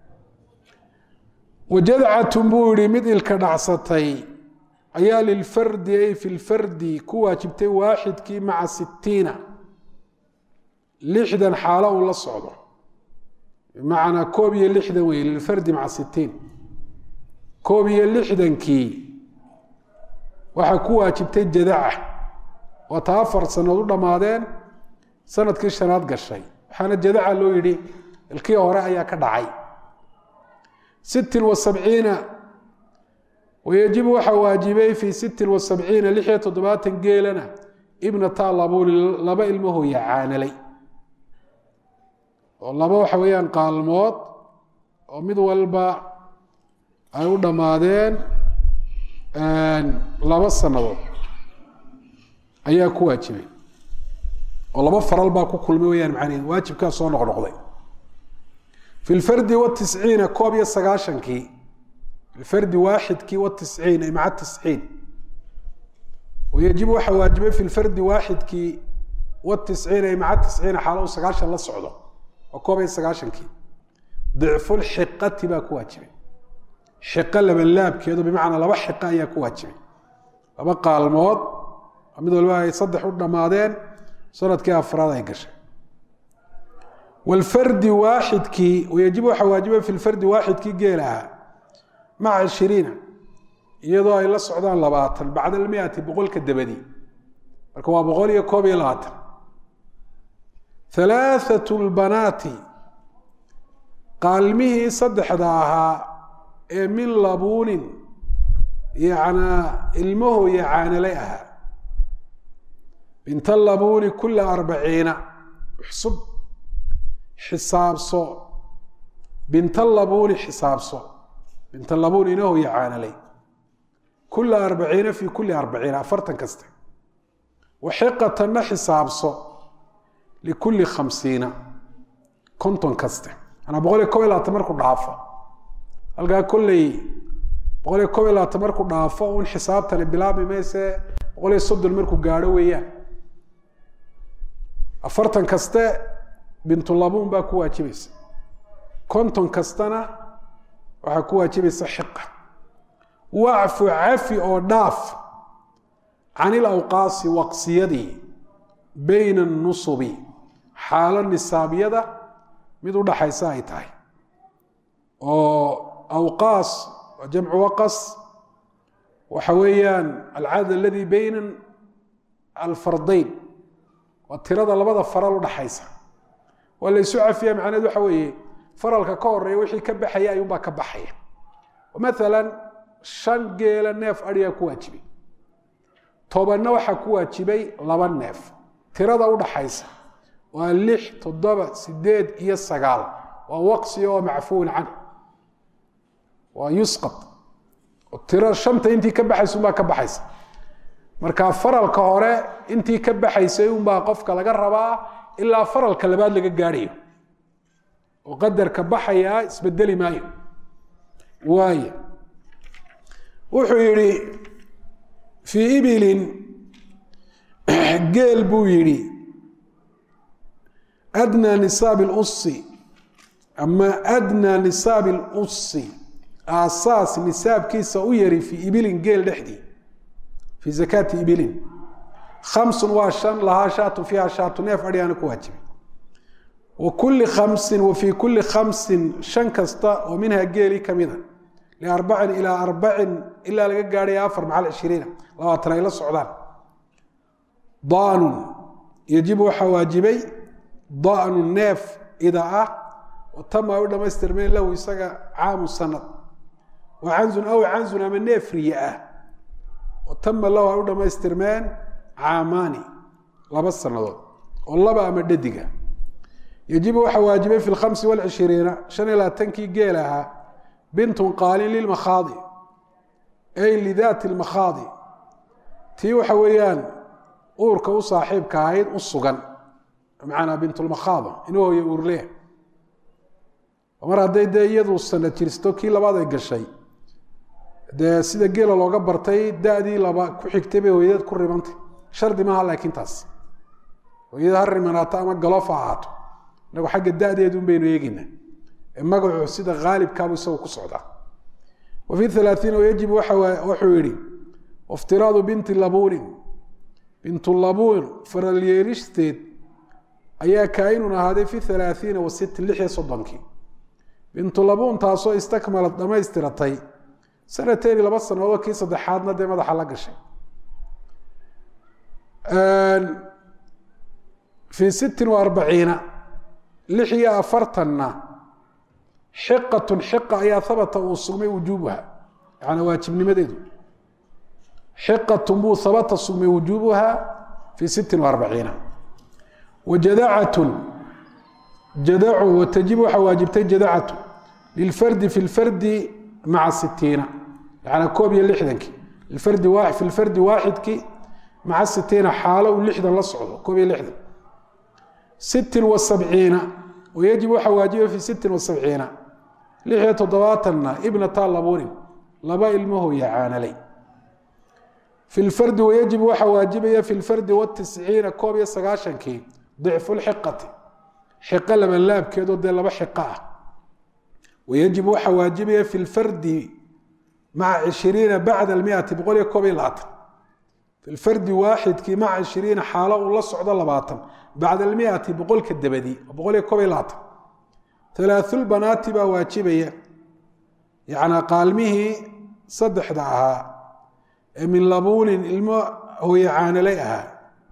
wajadcatun buu yihi mid ilka dhacsatay ayaa lilfardi ay fi lfardi ku waajibtay waaxidkii maca sitiina lixdan xaalo uu la socdo bimacnaa koob iyo lixdan wey lilfardi maca sitiin koob iyo lixdankii waxaa ku waajibtay jadaca waa taa afar sanood u dhammaadeen sanadkii shanaad gashay waxaana jadaca loo yidhi ilkii hore ayaa ka dhacay sittin wa sabciina wayajibu waxaa waajibay fii sittin wa sabciina lix iyo toddobaatan geelana ibnata labuli laba ilmahooya caanalay oo laba waxa weeyaan qaalmood oo mid walba ay u dhammaadeen laba sannadood ayaa ku waajibay oo laba faral baa ku kulmay weyaan macnaheed waajibkaa soo noqnoqday fi lfardi watisciina koob iyo sagaashankii filfardi waaxidkii watisciin ay maca tisciin wayajibu waxaa waajibay fi lfardi waaxidkii watisciin ay maca tisciina xaalo u sagaashan la socdo waa koob iyo sagaashankii dicfulxiqati baa ku waajibay xiqo labalaabkeedu bimacnaa laba xiqo ayaa ku waajibay laba qaalmood mid walba ay saddex u dhammaadeen sanadkii afraad ay gashay wlfardi waaxidkii wayajibu waxaa waajibay fi lfardi waaxidkii geel ahaa maca ishiriina iyadoo ay la socdaan labaatan bacda almiati boqolka dabadi marka waa boqol iyo koob iyo labaatan halaathatu lbanaati qaalmihii saddexda ahaa ee min labuunin yacnaa ilmahooya caanalay ahaa binta labuuni kula arbaciina xsub xisaabso binta labuuni xisaabso binta labuun inahoya caanalay kula arbaciina fi kuli arbaciina afartan kaste waxiqatanna xisaabso likulli khamsiina konton kaste manaa boqol iyo kob iyo labaatan markuu dhaafo halkaa kolley boqol iyo kob iyo labaatan markuu dhaafo un xisaabtani bilaabmi mayse boqol iyo soddon markuu gaadho weeyaan afartan kaste bintulabuun baa ku waajibaysa konton kastana waxaa ku waajibaysa xiqa wacfu cafi oo dhaaf can ilawqaasi waqsiyadii bayna anusubi xaalo nisaabyada mid u dhaxaysa ay tahay oo awqaas waa jamcu waqas waxa weeyaan alcadad aladi bayna alfardayn waa tirada labada faral udhaxaysa waa la isu cafiya macneed waxa weeye faralka ka horeeya wixii ka baxaya ayuunbaa ka baxaya maalan shan geela neef adhigaa ku waajibay tobanna waxaa ku waajibay laba neef tirada udhaxaysa waa lix toddoba sideed iyo sagaal waa waqsi oo macfuun can waa yusqad tiro shanta intii ka baxaysa unbaa ka baxaysa marka faralka hore intii ka baxaysay unbaa qofka laga rabaa ilaa faralka labaad laga gaadhayo oo qadarka baxayaa isbedeli maayo waay wuxuu yihi fii ibilin geel buu yidhi adnaa nisaabi lusi ama adnaa nisaabi lusi aasaas nisaabkiisa u yari fii ibilin geel dhexdii fii zakaati ibilin khamsun waa shan lahaa shaatun fiiha shaatu neef adhigaana ku waajibay wa kulli khamsin wa fii kulli khamsin shan kasta oo minha geeli kamida liarbacin ilaa arbacin ilaa laga gaadhaya afar macal cishiriina labaatan ay la socdaan daanun yajibu waxaa waajibay daanu neef ida ah oo tama ay u dhamaystirmeen lahu isaga caamu sanad wa canzun aw canzun ama neef riye ah oo tama lahu ay u dhamaystirmeen caamaani laba sanadood oo laba ama dhadiga yajibu waxaa waajibay fi lkhamsi walcishiriina shan iyo labaatankii geel ahaa bintun qaalin lilmakhaadi ay lidaati lmakhaadi tii waxa weeyaan uurka u saaxiibka ahayd u sugan macanaa bintulmakhaado inuu hooye uurlea mar hadday dee iyadu sanad jirsto kii labaad ay gashay dee sida geela looga bartay da-dii laba ku xigtay bay hooyadeed ku rimantay shardi maaha laakiin taas hooyada ha rimanaato ama galoof ha ahaato inagu xagga da-deedun baynu eegeynaa magacu sida aalibkaabu isagu ku socdaa wa fi alaaiina yajib wuxuu yihi iftiraadu binti labuunin bintu labuun faralyeelisteed ayaa kaainun ahaaday fi alaaiina wa sittin lix iyo soddonkii bintu labuun taasoo istakmalad dhamaystiratay sanateeni laba sanadood kii saddexaadna dee madaxa la gashay fii sittin wa arbaciina lix iyo afartanna xiqatun xiqa ayaa habata uu sugmay wujuubuha yaani waajibnimadeedu xiqatun buu habata sugmay wujuubuha fii sittin wa arbaciina wa jadacatun jadacu watajibu waxaa waajibtay jadacatu lilfardi fi lfardi maca sitiina yaani koob iyo lixdankii lfardi wa fi lfardi waaxidkii maca sitiina xaalo uu lixdan la socdo koob iyo lixdan sittin wa sabciina wayajib waxaa waajibay fi sittin wa sabciina lix iyo toddobaatanna ibnata labuunin laba ilmahooya caanalay fi lfardi wayajib waxaa waajibaya fi lfardi watisciina koob iyo sagaashankii dicfu lxiqati xiqo labanlaabkeedoo dee laba xiqo ah wayajib waxaa waajibaya fi lfardi maca cishiriina bacda almiati boqol iyo koob iyo labaatan fi lfardi waaxidkii maca cishiriina xaalo uu la socdo labaatan bacda almiati boqolka dabadii boqol iyo koob iyo labaatan alaaulbanaati baa waajibaya yacnaa qaalmihii saddexda ahaa ee min labuunin ilmo hooye caanalay ahaa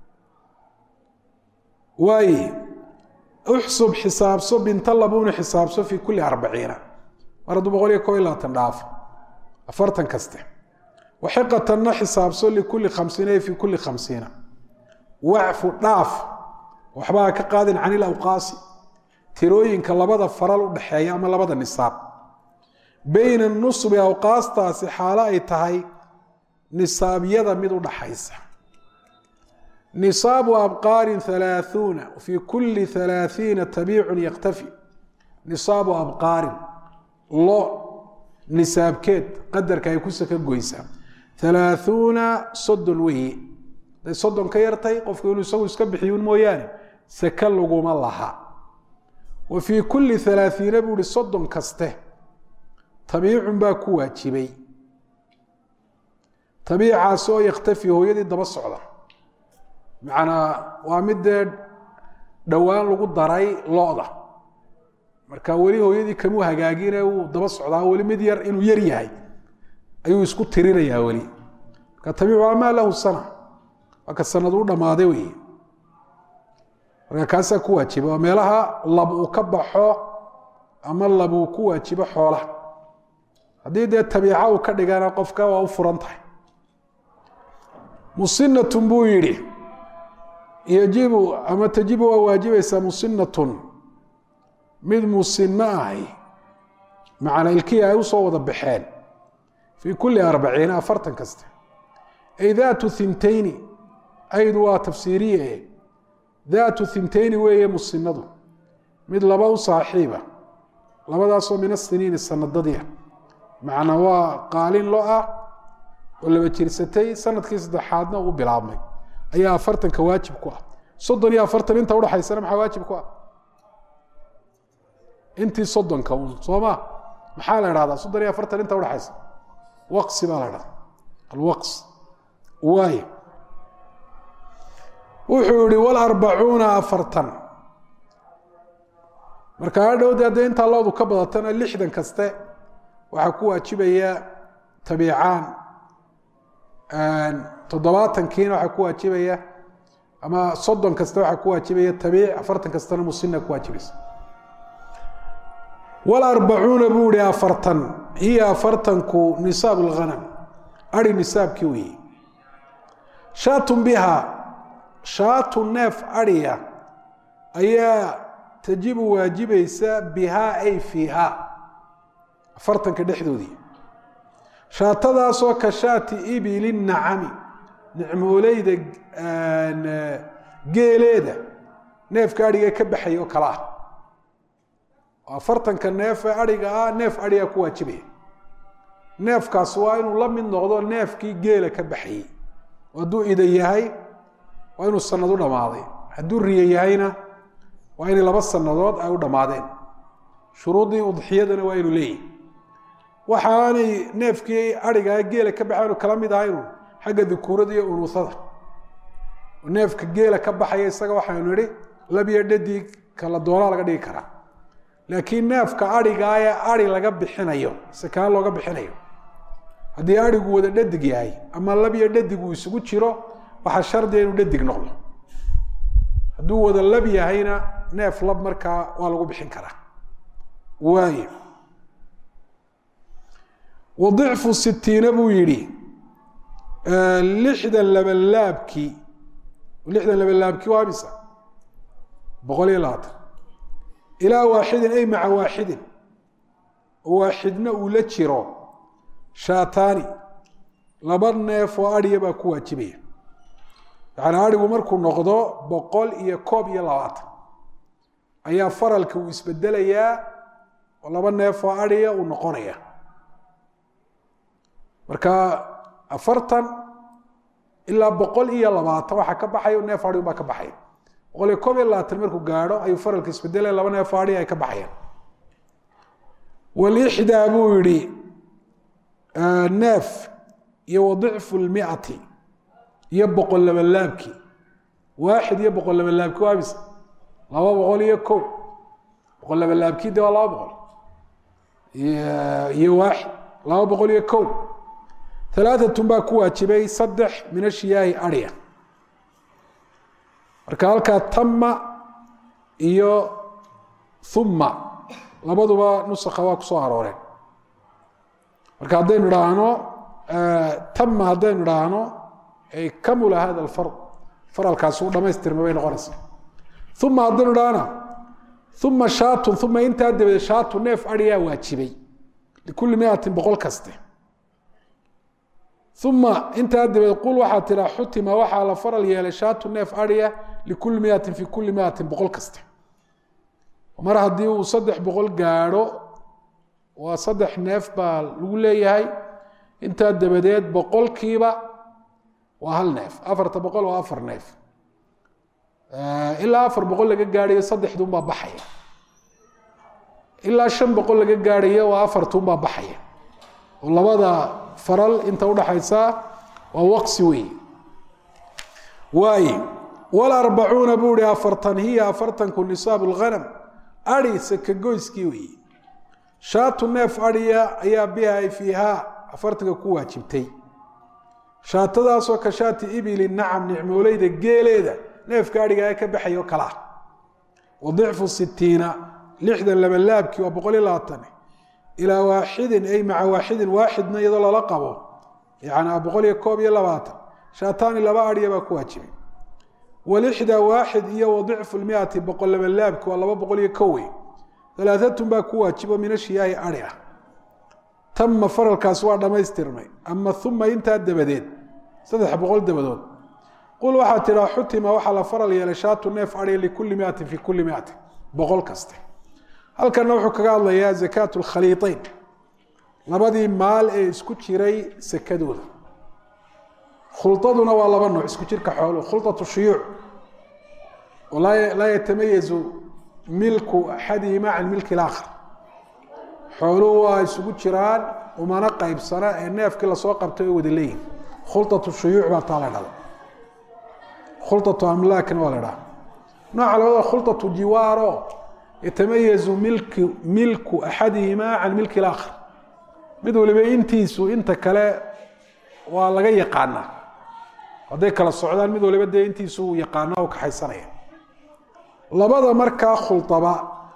waaye uxsub xisaabso binta labuuni xisaabso fii kulli arbaciina mar hadduu boqol iyo koob iyo labaatan dhaafo afartan kaste waxiqatanna xisaabso likulli khamsiina ee fii kulli khamsiina wacfu dhaaf waxbaa ka qaadin can ilawqaasi tirooyinka labada faral u dhexeeya ama labada nisaab bayna nusbi awqaastaasi xaalo ay tahay nisaabyada mid u dhaxaysa nisaabu abqaarin halaaثuuna fii kuli halaaثiina tabiicun yaktafi nisaabu abqaarin lo nisaabkeed qadarka ay ku saka goysaa halaaثuuna soddon weeye haday soddon ka yartay qofku inuu isagu iska bixiyun mooyaane saka laguma laha wa fii kuli halaaثiina buu ihi soddon kaste tabiicun baa ku waajibay tabiicaas oo yakhtafi hooyadii daba socda macnaa waa mid dee dhowaan lagu daray lo-da marka weli hooyadii kamuu hagaagine uu daba socdaa weli mid yar inuu yar yahay ayuu isku tirinayaa weli marka tabiicu amaa lahu sana waa ka sanad u dhammaaday wey marka kaasaa ku waajiba waa meelaha lab uu ka baxo ama lab uu ku waajibo xoolaha haddii dee tabiica uu ka dhigana qofka waa u furan tahay musinatun buu yidhi yajibu ama tajibu waa waajibaysaa musinatun mid musino ahi macna ilkii ay usoo wada baxeen fii kuli arbaciina afartan kaste ay daatu thintayni aydu waa tafsiiriye daatu thintayni weeye musinadu mid laba u saaxiiba labadaasoo min asiniini sanadadia macnaa waa qaalin lo ah oo laba jirsatay sanadkii saddexaadna uu bilaabmay ayaa afartanka waajib ku ah soddon iyo afartan inta udhaxaysana maxaa waajib ku ah intii soddonka un soo ma maxaa la idhahdaa soddon iyo afartan inta udhaxaysa waqsi baa la dhahdaa alwaqs waay wuxuu yihi walarbacuuna afartan marka hadhowde haddee intaa loodu ka badatana lixdan kaste waxaa ku waajibaya tabiicaan toddobaatankiina waxaa ku waajibaya ama soddon kasta waxaa ku waajibaya tabiic afartan kastana musina ku waajibaysa walarbacuuna buu ihi afartan hiya afartanku nisaab lghanam ari nisaabkii weeye shaatun biha shaatu neef adhiya ayaa tajibu waajibaysa bihaa ay fiiha afartanka dhexdoodii shaatadaasoo ka shaati ibili nacami nicmooleyda geeleeda neefka adhiga ka baxay oo kale ah afartanka neefe adhiga ah neef adhiga ku waajibaya neefkaas waa inuu la mid noqdo neefkii geela ka baxayey hadduu ida yahay waa inuu sanad u dhammaaday hadduu riye yahayna waa inay laba sanadood ay u dhammaadeen shuruuddii udxiyadana waa inuu leeyahy waxaanay neefkii adhigaa geela ka baxay inu kala mid ahaynu xagga dukuurada iyo unuusada neefka geela ka baxaya isaga waxaynu idhi labiyo dhadig kala doonaa laga dhigi karaa laakiin neefka adhigaa ee adhi laga bixinayo sakaan looga bixinayo haddii adhigu wada dhadig yahay ama labiyo dhadig uu isugu jiro waxaa shardiga inuu dhadig noqdo hadduu wada lab yahayna neef lab markaa waa lagu bixin karaa waay wadicfu sitiina buu yidhi lixdan labalaabkii lixdan labalaabkii waa misa boqol iyo labaatan ilaa waaxidin ay maca waaxidin oo waaxidna uu la jiro shaataani laba neef oo adhiya baa ku waajibaya yacni adhigu markuu noqdo boqol iyo koob iyo labaatan ayaa faralka uu isbedelayaa oo laba neef oo adhiya uu noqonaya marka afartan ilaa boqol iyo labaatan waxaa ka baxaya neef adhi baa ka baxaya boqol iyo koob iyo labaatan markuu gaadho ayuu faralka isbedelaya laba neef oo adhi ay ka baxayaan walixdaa buu yihi neef iyo wadicfu lmiati iyo boqol labalaabkii waaxid iyo boqol labalaabkii waa mise laba boqol iyo ko boqol labalaabkii de waa laba boqol iyo waaxid laba boqol iyo ko alaaatun baa ku waajibay saddex min ashiyaahi adhiya marka halkaa tama iyo uma labaduba nusakha waa kusoo arooreen marka haddaynu idhaahno tama haddaynu idhaahno ay kamula hada alfard faralkaasi u dhamaystirma bay noqonaysaa uma haddaynu idhaahna uma shaatun uma intaa dabadeed shaatu neef adhiyaa waajibay likulli miatin boqol kaste uma intaa dabeed qul waxaa tiraa xutima waxaa la faral yeelay shaatu neef adhiya likulli miatin fi kulli miatin boqol kasta mar haddii uu saddex boqol gaadho waa saddex neef baa lagu leeyahay intaa dabadeed boqolkiiba waa hal neef afarta boqol waa afar neef ilaa afar boqol laga gaadhayo saddexduunbaa baxaya ilaa shan boqol laga gaadhayo waa afartuunbaa baxaya oo labada faral inta udhaxaysa waa waqsi wey waay walarbacuuna buu ihi afartan hiya afartanku nisaabu lghanam adi sakagoyskii weeye shaatu neef adhiya ayaa biha ay fiihaa afartanka ku waajibtay shaatadaasoo ka shaati ibili nacam nicmooleyda geeleeda neefka adhiga ee ka baxayo kalaa wa dicfu sitiina lixdan labalaabkii waa boqol iyo labaatan ilaa waaxidin ay maca waaxidin waaxidna iyadoo lala qabo yani boqol iyo koob iyo labaatan shaataani laba adhiya baa ku waajibay walixdaa waaxid iyo wadicfu lmiati boqol labalaabki waa laba boqol iyo kowe alaaatun baa ku waajibo min ashiyaahi adhi ah tama faralkaas waa dhammaystirmay ama uma intaa dabadeed saddex boqol dabadood qul waxaa tidhaa xutima waxaa la faral yeelay shaatu neef adhi likulli miatin fi kulli miatin boqol kaste halkana wuxuu kaga hadlayaa zakaat lkhaliiطeyn labadii maal ee isku jiray sakadooda khuladuna waa laba nooc isku jirka xooluhu khulطaة shuyuuc oo laa yatamayazu milku axadihima can milki اlaakhar xooluhu waa isugu jiraan umana qaybsana ee neefkii lasoo qabtay oo wada leeyihin khulطaة shuyuuc baa taa la dhada khulطaة amlaakna waa la dhaha nooca labada khulطaة jiwaaro yatamayazu milku milku axadihima can milki اlaakhar mid waliba intiisu inta kale waa laga yaqaanaa hadday kala socdaan mid waliba dee intiisu uu yaqaana u kaxaysanaya labada markaa khulaba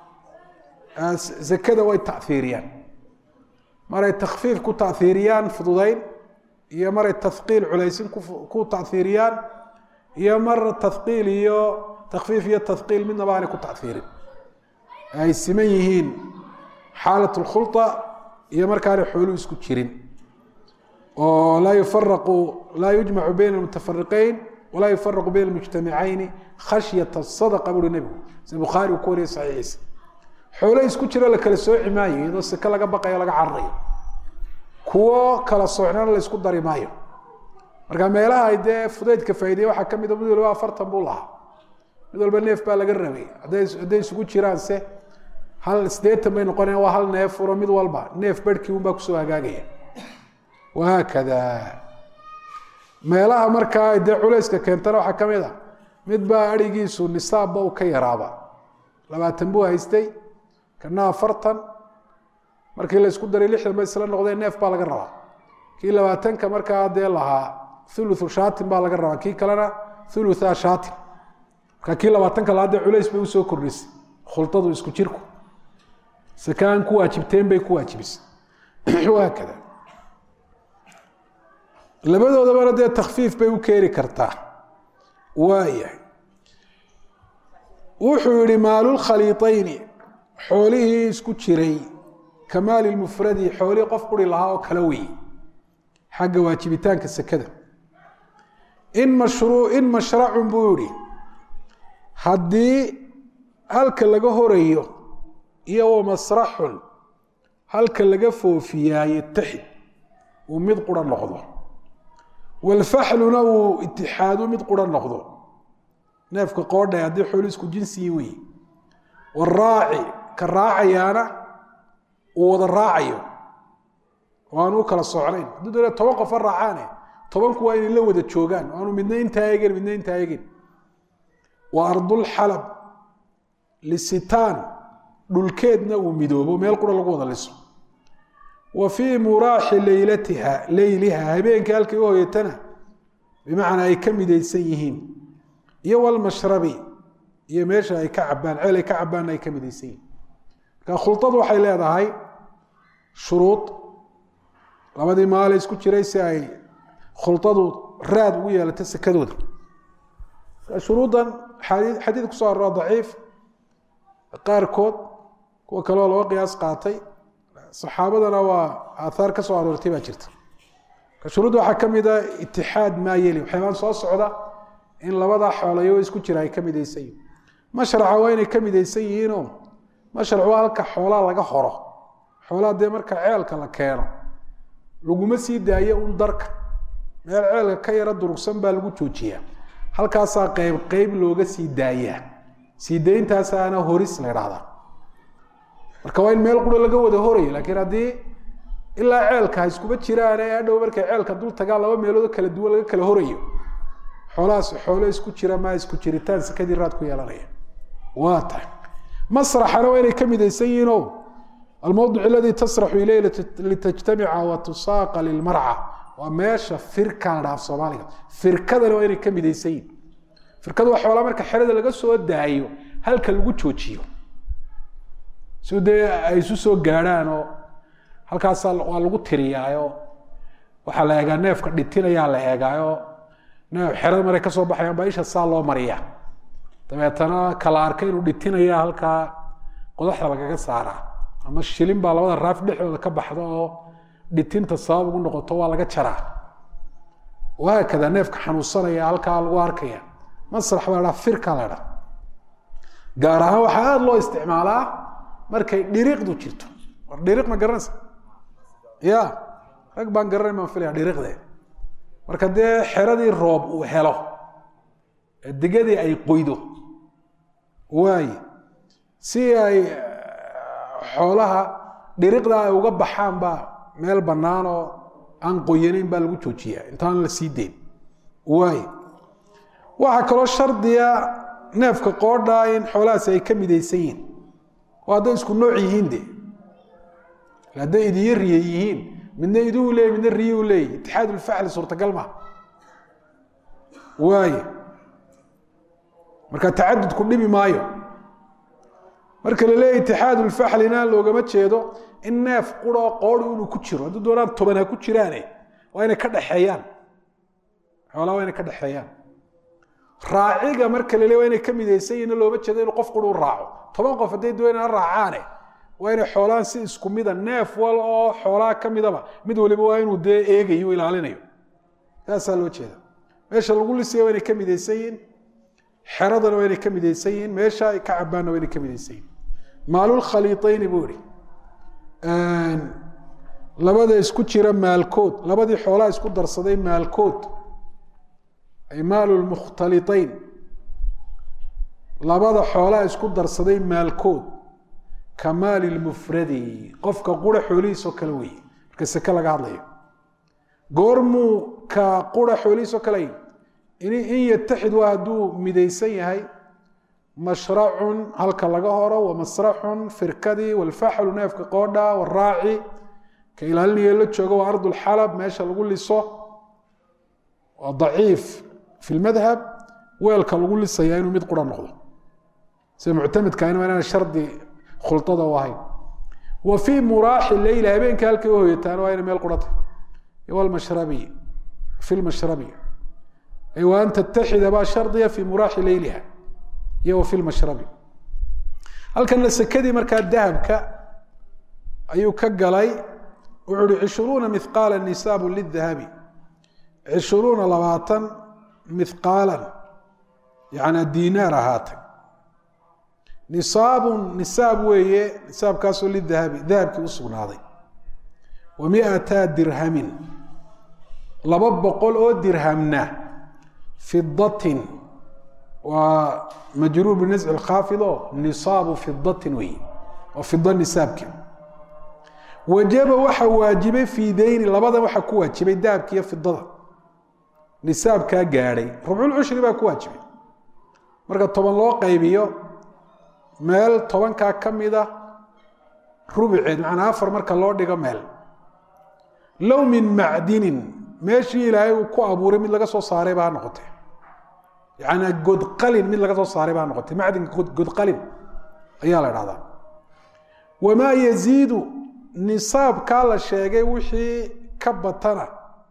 zakada way taiiriyaan maray takfiif ku taiiriyaan fududayn iyo maray tahiil culaysin ku taiiriyaan iyo mar tahiil iyo takfiif iyo tahiil midnaba aanay ku taiirin ay siman yihiin xaalat اkhula iyo markaanay xooluhu isku jirin oo laa yufaraqu laa yujmacu bayna mutafariqeyn walaa yufaraqu bayna mujtamicayni khashyata sadaqa buuri nebigu sida bukhaari uu ku wariyay saxiixiisa xoolo isku jiro la kala sooci maayo iyadoo seke laga baqayo laga cararayo kuwo kala soocnana la isku dari maayo marka meelaha ay dee fudaydka faaideye waxaa ka mid a mid waliba afartan buu lahaa mid walba neef baa laga rabay hadday hadday isugu jiraan se hal sideetan bay noqonaya waa hal neef furo mid walba neef barhkii un baa kusoo hagaagaya wahaakada meelaha markaa dee culayska keentana waxaa ka mid a mid baa adhigiisu nisaabba uu ka yaraaba labaatan buu haystay kana afartan markii la isku daray lixdan bay isla noqdeen neef baa laga rabaa kii labaatanka markaa dee lahaa thuluthu shaatin baa laga rabaa kii kalena thulutha shaatin marka kii labaatanka lahaa dee culays bay usoo kordhisay khultadu isku jirku sakaan ku waajibteen bay ku waajibisay wahaakada labadoodabana dee takfiif bay u keeni kartaa waayahay wuxuu yihi maalulkhaliiطayni xoolihii isku jiray ka maali mufradi xoolihii qof quri lahaa oo kala weeye xagga waajibitaanka sekada in mashruu in mashracun buu yihi haddii halka laga horayo iyo wa masraxun halka laga foofiyaa yataxid uu mid qura noqdo walfaxluna uu itixaadu mid qura noqdo neefka qoodha haddii xoolu isku jinsii wey waraaci ka raacayaana uu wada raacayo oo aan u kala socnayn haddii doona toban qofa raacaane tobanku waa inay la wada joogaan o aanu midna intaa eegin midna intaa eegin wa ardulxalab lisitaan dhulkeedna uu midoobo meel qura lagu wada liso wa fii muraaxi leylatiha leyliha habeenka halkay u hoyatana bimacnaa ay ka midaysan yihiin iyo walmashrabi iyo meesha ay ka cabaan ceel ay ka cabaanna ay ka midaysan yihiin marka khuladu waxay leedahay shuruud labadii maale isku jiray si ay khuladu raad ugu yeelato sekadooda shuruuddan xadiid kusoo arora daciif qaarkood kuwa kaleoo laba qiyaas qaatay saxaabadana waa aathaar ka soo aroortay baa jirta shuruudda waxaa ka mid a itixaad maa yeli waxyaabaan soo socda in labadaa xoolayo isku jira ay ka midaysan yihin mashraca waa inay ka midaysan yihiinoo mashrac waa halka xoolaa laga horo xoolaa dee marka ceelka la keeno laguma sii daayo un darka meel ceelka ka yaro durugsan baa lagu joojiyaa halkaasaa qeyb qeyb looga sii daayaa sii dayntaasaana horis la idhaahdaa marka waa in meel qura laga wada horayo laakiin haddii ilaa ceelka ha iskuba jiraan ee adhow markay ceelka dul tagaan laba meelood kala duwan laga kala horayo xoolahaas xoolo isku jira maa isku jiritaan sakadii raad ku yeelanaya waa tahay masraxana waa inay ka midaysan yihiin o almawdic aladii tasraxu ileyh litajtamica wa tusaaqa lilmarca waa meesha firka la dhaaf soomaaliga firkadana waa inay ka midaysan yihin firkada waa xoolaa marka xerada laga soo daayo halka lagu joojiyo si dee ay isu soo gaadhaan oo halkaasaa waa lagu tiriyaayo waxaa la eegaa neefka dhitinayaa la eegaayo neef xerada maray kasoo baxayaan baa isha saa loo mariya dabeetana kala arka inuu dhitinaya halkaa qodaxda lagaga saaraa ama shilin baa labada raaf dhexdooda ka baxda oo dhitinta sabab ugu noqoto waa laga jaraa wahaakada neefka xanuunsanaya halkaa lagu arkaya masrax baa dhaa firka la dhaa gaar ahaan waxaa aada loo isticmaalaa markay dhiriiqdu jirto war dhiriiq ma garanaysa ya rag baan garanay baan filaya dhiriiqde marka dee xeradii roob uu helo ee digadii ay qoydo waaye si ay xoolaha dhiriqda ay uga baxaan baa meel bannaan oo aan qoyanayn baa lagu joojiyaa intaan la sii deyn waaye waxaa kaloo shardiya neefka qoodhaa in xoolahaasi ay ka midaysan yihiin oo hadday isku nooc yihiin de hadday idiyo riye yihiin midna iduu leeyay midna riye u leeyay itixaad ulfaxli suurtagal maha waaye marka tacadudku dhibi maayo marka la leeya itixaad ulfaxlina loogama jeedo in neef quroo qoodi inuu ku jiro hadduu doonaan toban ha ku jiraane waa inay ka dhexeeyaan xoolaa waa inay ka dhexeeyaan raaciga marka la leey waa inay ka midaysan yihin looma jeedo inuu qof quru raaco toban qof hadday doonaan raacaane waa inay xoolaan si isku mida neef wal oo xoolaa ka midaba mid waliba waa inuu dee eegayo ilaalinayo saasaa loo jeeda meesha lagu lisaya waa inay ka midaysan yihiin xeradana waa inay ka midaysan yihiin meesha ay ka cabaanna waa inay ka midaysan yihin maalulkhaliitayni buu ihi labada isku jira maalkood labadii xoolaa isku darsaday maalkood ay maalulmukhtaliayn labada xoolaa isku darsaday maalkood ka maali lmufradi qofka qura xoolihiisoo kale weeye marka seke laga hadlayo goormuu ka qura xoolihiisoo kale in yataxid waa hadduu midaysan yahay mashracun halka laga horo wamasraxun firkadii walfaxlu neefka qoodha waraaci ka ilaalinaya la joogo waa ardulxalab meesha lagu liso waa daciif fi lmadhab weelka lagu lisaya inuu mid qura noqdo sida muctamedkaana waa inaan shardi khulada u ahayn wa fii muraaxi leyla habeenka halkay u hoyataan waa ina meel qurata wlmashrabi fi lmashrabi ay wa an tattaxida baa shardiya fi muraaxi leyliha iyo wa fi lmashrabi halkana sekadii markaa dahabka ayuu ka galay wuxuu uhi cishruuna mithqaala nisaabu lidahabi cishruuna labaatan mithqaalan yani dinaar ahaatay nisaabun nisaab weeye nisaabkaasoo lidahabi dahabkii u sugnaaday wa miata dirhamin laba boqol oo dirhamna fidatin waa majruur binasci lkhaafid oo nisaabu fidatin weeye waa fida nisaabki wajaba waxa waajibay fii dayni labadan waxaa ku waajibay dahabki iyo fidada nisaabkaa gaadhay rubculcushri baa ku waajibay marka toban loo qaybiyo meel tobankaa ka mida rubuceed macnaa afar marka loo dhigo meel low min macdinin meeshii ilaahay uu ku abuuray mid laga soo saaray baa noqotay yanaa godqalin mid laga soo saaray baa noqotay macdinka godqalin ayaa la dhahdaa wamaa yaziidu nisaabkaa la sheegay wixii ka batana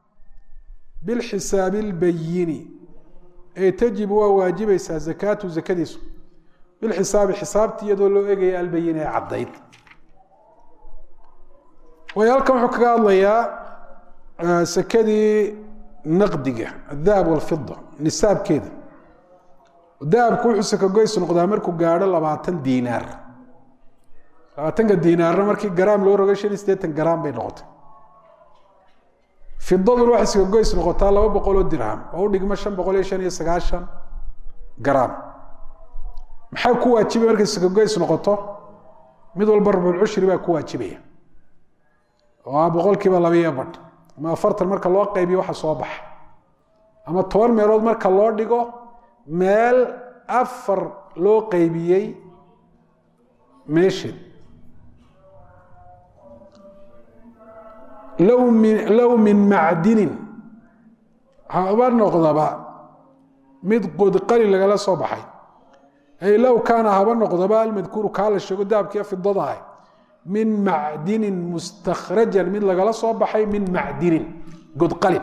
bilxisaabi اlbayini ee tajibu waa waajibaysaa zakaatu zakadiisu bilxisaabi xisaabtii iyadoo loo egaya albayin ee caddayd waayo halkan wuxuu kaga hadlayaa sekadii naqdiga adahab walfida nisaabkeeda dahabku wuxuu sakagoys noqdaa markuu gaadho labaatan diinaar labaatanka diinaarna markii garaam loo rogay shan iyo siddeetan garaam bay noqotay fidaduna waxay sakagoys noqotaa laba boqol oo dirham oo u dhigmo shan boqol iyo shan iyo sagaashan garaam maxaa ku waajibay markay sakagoys noqoto mid walba rabulcushri baa ku waajibaya oo ah boqolkiiba labiiyo badh ama afartan marka loo qaybiyo waxa soo baxa ama toban meelood marka loo dhigo meel afar loo qaybiyey meesheed low min low min macdinin haba noqdaba mid qodqali lagala soo baxay ay low kaana haba noqdaba almadkuuru kaa la sheego dahabkiiyo fidada ah min macdinin mustakhrajan mid lagala soo baxay min macdinin godqalin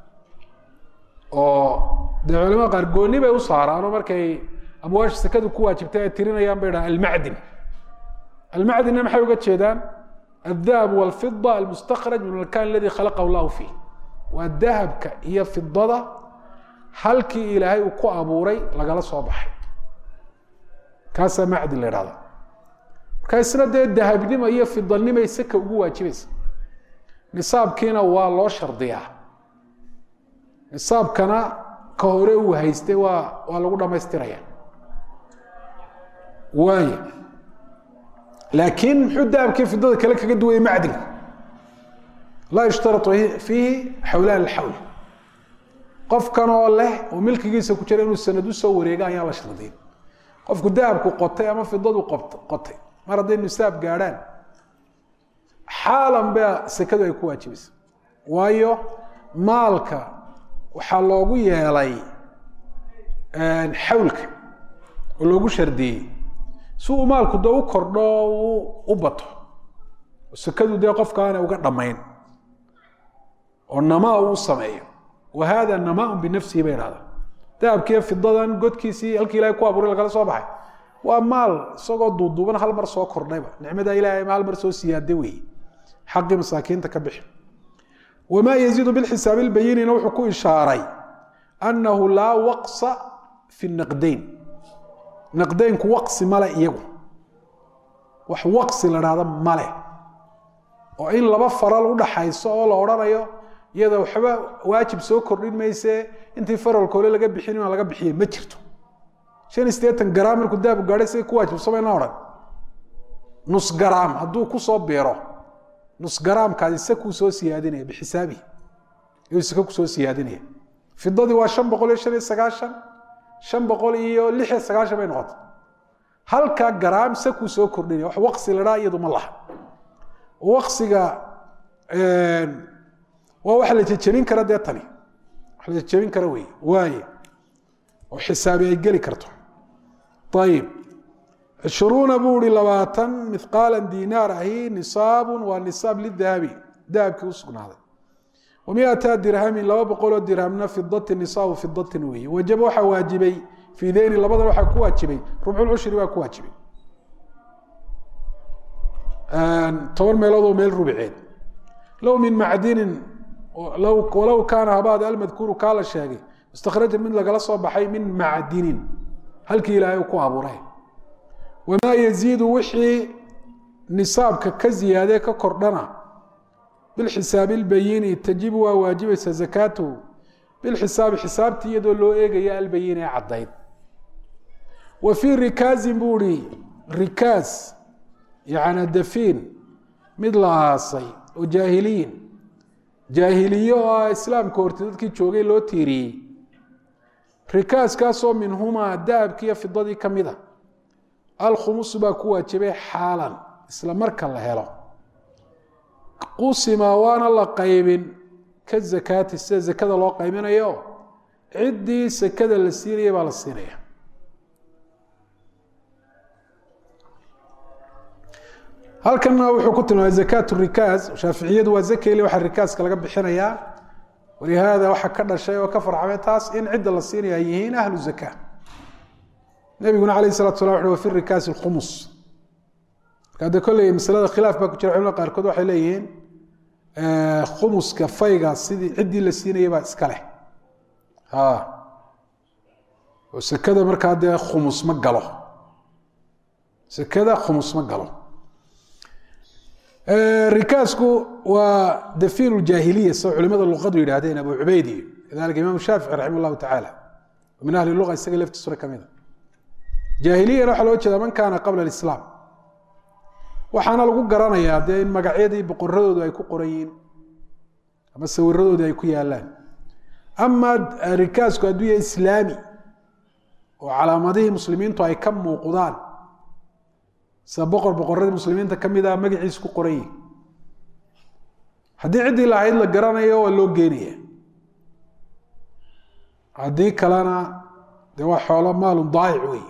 oo dee culamada qaar gooni bay u saaraanoo markay amwaasha sekadu ku waajibtay ay tirinayaan bay dhaha almacdin almacdinna maxay uga jeedaan aldahab walfida almustakhraj min alkan aladi khalaqahu llahu fiih waa dahabka iyo fidada halkii ilaahay uu ku abuuray lagala soo baxay kaasaa macdin la idhahda marka isna dee dahabnimo iyo fidanimay seka ugu waajibaysa nisaabkiina waa loo shardiyaa nisaabkana ka hore uu haystay waa waa lagu dhamaystiraya waaya laakiin muxuu dahabkii fidada kale kaga duwayay macdinka laa yushtaratu fiihi xawlaan alxawl qofkan oo leh oo milkigiisa ku jira inuu sanad u soo wareega ayaan la shardiyin qofku dahabku qotay ama fidadu qotay mar hadday nisaab gaadhaan xaalan baa sekadu ay ku waajibaysa waayo maalka waxaa loogu yeelay xawlka oo loogu shardiyey si uu maalku dee u kordho u bato sekadu dee qofka aanay uga dhammayn oo namaa uu sameeyo wa hada namaa binafsihi bay dhahdaa dahabkiiyo fidadan godkiisii halkii ilahay ku abuuray lagala soo baxay waa maal isagoo duuduuban hal mar soo kordhayba nicmada ilahay hal mar soo siyaada weeye xaqii masaakiinta ka bixi wamaa yaziidu bilxisaab ilbayinina wuxuu ku ishaaray annahu laa waqsa fi naqdayn naqdaynku waqsi male iyagu wax waqsi la dhahda male oo in laba faral udhaxayso oo la odhanayo iyada waxba waajib soo kordhin mayse intii faralkoole laga bixin inaan laga bixiyey ma jirto shan iyo siddeetan garaam markuu daabu gaadhay siday ku waajibsamayna odhan nus garaam hadduu kusoo beero nus garaamkaasi sakuu soo siyaadinaya bixisaabihi iyuu saka kusoo siyaadinaya fidadii waa shan boqol iyo shan iyo sagaashan shan boqol iyo lix iyo sagaashan bay noqotay halka garaam sakuu soo kordhinaya wax waqsi la dhaa iyadu ma laha waqsiga waa wax la jejebin kara dee tani wax la jejebin kara wey waaye oo xisaabi ay geli karto ayib cishruuna buu ihi labaatan mithqaala dinaar ahi nisaabun waa nisaab lidahabi dahabkii u sugnaaday wa miata dirhamin laba boqoloo dirhamna fidatin nisaabu fidatin weeye wajaba waxaa waajibay fii deyni labadan waxaa ku waajibay rubculcushri baa ku waajibay toban meeloodoo meel rubiceed low min macdinin walow kaana habaad almadkuuru kaa la sheegay mustakhrajan mid lagala soo baxay min macdinin halkii ilaahay uu ku abuuray wamaa yaziidu wixii nisaabka ka ziyaadee ka kordhana bilxisaabi albayini tajibu waa waajibaysa zakaatuhu bilxisaabi xisaabtii iyadoo loo eegaya albayin ee caddayd wa fii rikaazin buu ihi rikaaz yacni dafiin mid la aasay oo jaahiliyin jaahiliye oo ah islaamka horti dadkii joogay loo tiiriyey rikaaskaasoo minhumaa dahabkiiyo fidadii ka mid a alkhumusu baa ku waajibay xaalan isla marka la helo qusima waana la qaybin ka zakaati sida zakada loo qaybinayo ciddii sakada la siinaya baa la siinaya halkana wuxuu ku tilmaamay zakaat rikaaz shaaficiyadu waa zakeli waxaa rikaaska laga bixinayaa walihaada waxaa ka dhashay oo ka farxamay taas in cidda la siinaya ay yihiin ahlu zaka nabiguna alayh salatu sala wuxu wa fi rikaasi lkhumus marka de kolley masalada khilaaf baa ku jira culimada qaarkood waxay leeyihiin khumuska fayga sidii ciddii la siinaya baa iska leh oo sekada markaa dee khumus ma galo sekada khumus ma galo rikaasku waa dafiin ljaahiliya soo culimada luqadu yidhaahdeen abu cubayd iyo kadalika imaam shaafici raximah llahu tacaala min ahli luga isaga laftiisuna ka mida jaahiliyana waxaa loo jeedaa man kaana qabla alislaam waxaana lagu garanayaa dee in magacyadii boqoradoodu ay ku qoran yihiin ama sawiradoodii ay ku yaalaan ama rikaasku hadduu yahay islaami oo calaamadihii muslimiintu ay ka muuqdaan sida boqor boqoradii muslimiinta ka mid ah magaciisa ku qoran yihin haddii ciddii lahayd la garanayo waa loo geenaya haddii kalena dee waa xoolo maalun daayic wey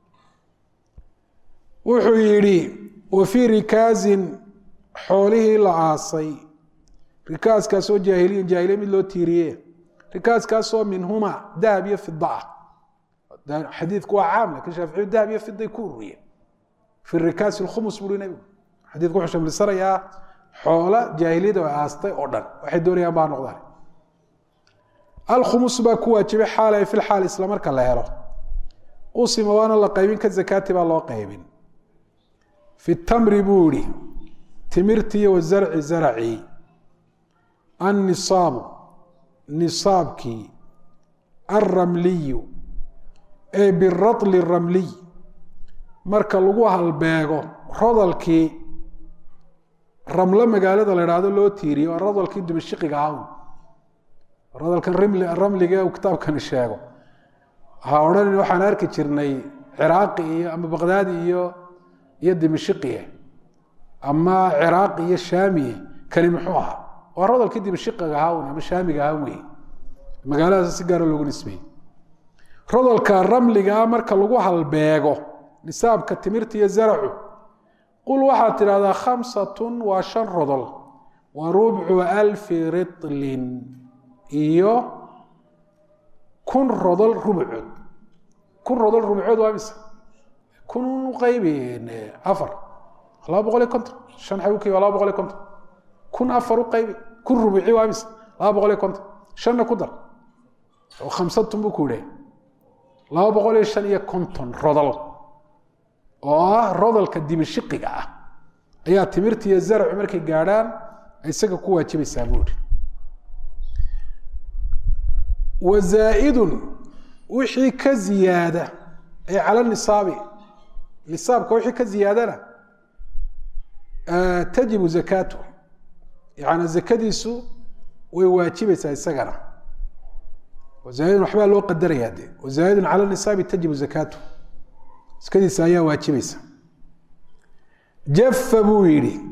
wuxuu yidhi wa fii rikaasin xoolihii la aasay rikaaskaasoo jaahiliyin jaahiliya mid loo tiiriye rikaaskaasoo minhuma dahab iyo fida ah xadiidku waa caam lakin shaaficiyu dahab iyo fiday ku ururiye fi rikaasi lkhumus buri nebigu xadiidku wuxuu shamlisanayaa xoola jaahiliyada ay aastay oo dhan waxay doonayaan baa noqdaan alkhumus baa ku waajibay xaal ay fil xaal isla marka la helo qusima waana la qaybin ka zakaati baa loo qaybin fi tamri buu yihi timirtii wazarci zaracii annisaabu nisaabkii alramliyu ee biratli ramliy marka lagu halbeego rodalkii ramlo magaalada la idhaahdo loo tiiriye waa rodalkii dimashiqiga ahawn rodalkan ramliga uu kitaabkani sheego ha odhanin waxaan arki jirnay ciraaqi iyo ama baqdaadi iyo iyo dimashiqiye ama ciraaqi iyo shaamiye kani muxuu ahaa waa rodalkii dimashiqiga ahawn ama shaamiga ahaan wey magaaladaas si gaara loogu nisbeeyey rodalka ramligaa marka lagu halbeego nisaabka timirta iyo zaracu qul waxaad tidhahdaa khamsatun waa shan rodol wa rubcu alfi ritlin iyo kun rodol rubcood kun rodol rubcood waa mise kun qaybi afar laba boqol iyo konton shan xawki waa laba boqol iyo konton kun afar u qaybi kun rubuci waa mise laba boqol iyo konton shanna ku dar oo khamsatun buu ku yidhaha laba boqol iyo shan iyo konton rodol oo ah rodolka dimashiqiga ah ayaa timirta iyo zarcu markay gaadhaan isaga ku waajibaysaa buuri wa zaa'idun wixii ka ziyaada ee cala nisaabi nisaabka wixii ka ziyaadana tajibu zakaatu yaani zakadiisu way waajibaysaa isagana wazaaidun waxbaa loo qadarayaa de wazaaidun cala nisaabi tajibu zakaatu iskadiisa ayaa waajibaysa jafa buu yidhi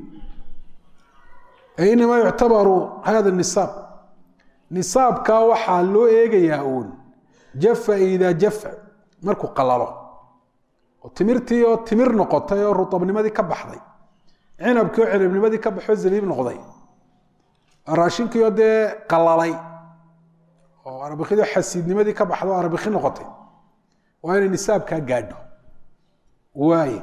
inamaa yuctabaru hada nisaab nisaabkaa waxaa loo eegayaa uun jafa idaa jafa markuu qalalo oo timirtii oo timir noqotay oo rutabnimadii ka baxday cinabkii oo cinabnimadii ka baxoo zabiib noqday raashinkii oo dee qalalay oo arbikidii xasiidnimadii ka baxdo o arbiki noqotay waa inay nisaabkaa gaadho waaye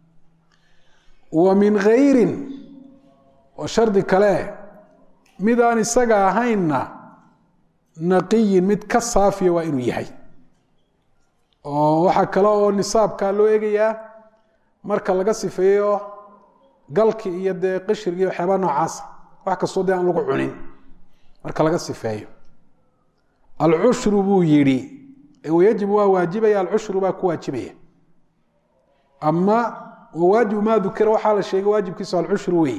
wa min hayrin oo shardi kale mid aan isaga ahaynna naqiyin mid ka saafiya waa inuu yahay oo waxaa kale oo nisaabkaa loo eegayaa marka laga sifeeyo galki iyo dee qishirgii waxyaabaa noocaasa wax kastoo dee aan lagu cunin marka laga sifeeyo alcushru buu yidhi wayajibu waa waajibaya alcushru baa ku waajibaya ama wawaajibu maa dukira waxaa la sheegay waajibkiisu alcushru wey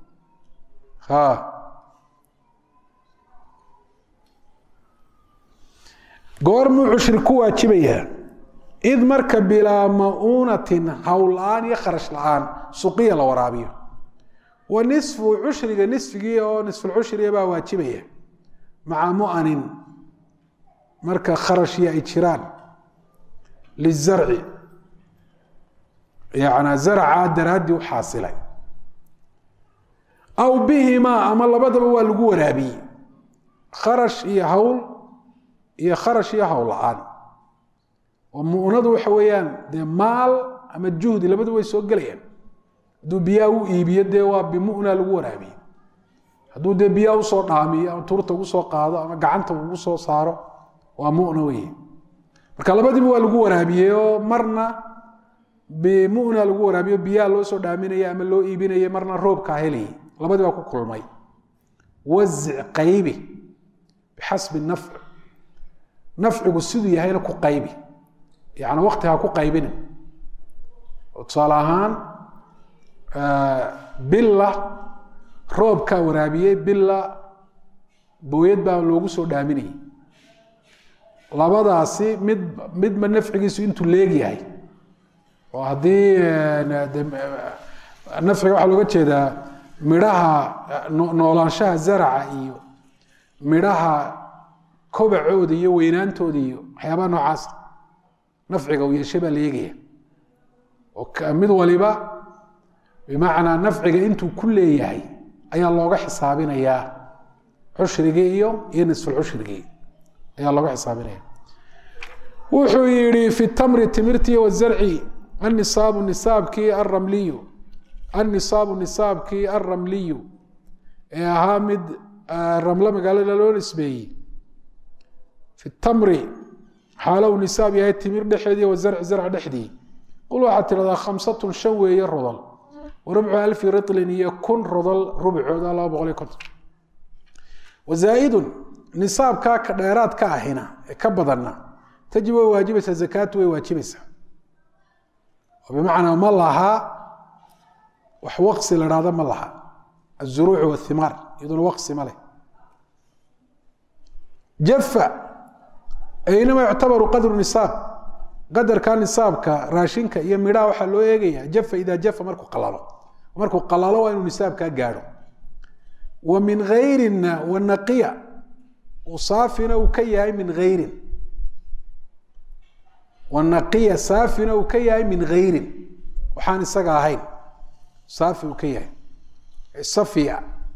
goormuu cushri ku waajibayaa id marka bilaa mauunatin hawl la-aan iyo kharash la-aan suqiya la waraabiyo wa nisfu cushriga nisfigii oo nisfulcushriga baa waajibaya maca mu'anin marka kharashii ay jiraan lizarci yana zarca daraaddii u xaasilay aw bihimaa ama labadaba waa lagu waraabiyey kharash iyo hawl iyo kharash iyo hawl la-aan oo mu'nadu waxa weeyaan dee maal ama juhdi labadu way soo gelayaan hadduu biyaha u iibiyo dee waa bimuna lagu waraabiyey hadduu dee biyaa usoo dhaamiyo ama tuurta ugu soo qaado ama gacanta ugu soo saaro waa muna wey marka labadiiba waa lagu waraabiyey oo marna bimuna lagu waraabiyo biyaha loo soo dhaaminaya ama loo iibinaya marna roobkaa helayay labadii baa ku kulmay wazic qaybi bixasbi nafci nafcigu siduu yahayna ku qaybi yani wakti ha ku qaybinin oo tusaale ahaan billa roobkaa waraabiyey billa booyad baa loogu soo dhaaminayay labadaasi mid midba nafcigiisu intuu leegyahay oo haddii nafciga waxaa looga jeedaa midhaha noolaanshaha zaraca iyo midhaha kobacooda iyo weynaantooda iyo waxyaabaha noocaas nafciga uu yeeshay baa la eegaya oo mid waliba bimacnaa nafciga intuu ku leeyahay ayaa looga xisaabinayaa cushrigii iyo iyo nisfulcushrigii ayaa looga xisaabinaya wuxuu yihi fi tamri timirtii wazarci anisaabu nisaabkii alramliyu annisaabu nisaabkii alramliyu ee ahaa mid ramlo magaalada loo nisbeeyey fi tamri xaalow nisaab yahay timir dhexeedii wazarci zarc dhexdii qul waxaad tidhahdaa khamsatun shan weeye rodol warubcu alfi ritlin iyo kun rodol rubcooda laba boqol iyo konton wazaaidun nisaabkaa ka dheeraad ka ahina ee ka badanna tajib way waajibaysaa zakaatu way waajibaysaa oo bimacnaa ma laha wax waqsi la dhahdo ma laha azuruucu wathimaar iyaduna waqsi ma leh jafa aynama yuctabaru qadru nisaab qadarka nisaabka raashinka iyo midhaha waxaa loo eegaya jafa idaa jafa markuu qalalo markuu qalalo waa inuu nisaabkaa gaadho wa min hayrina wanaqiya saafina uu ka yahay min hayrin wanaqiya saafina uu ka yahay min hayrin waxaan isaga ahayn saafi uu ka yahay safiya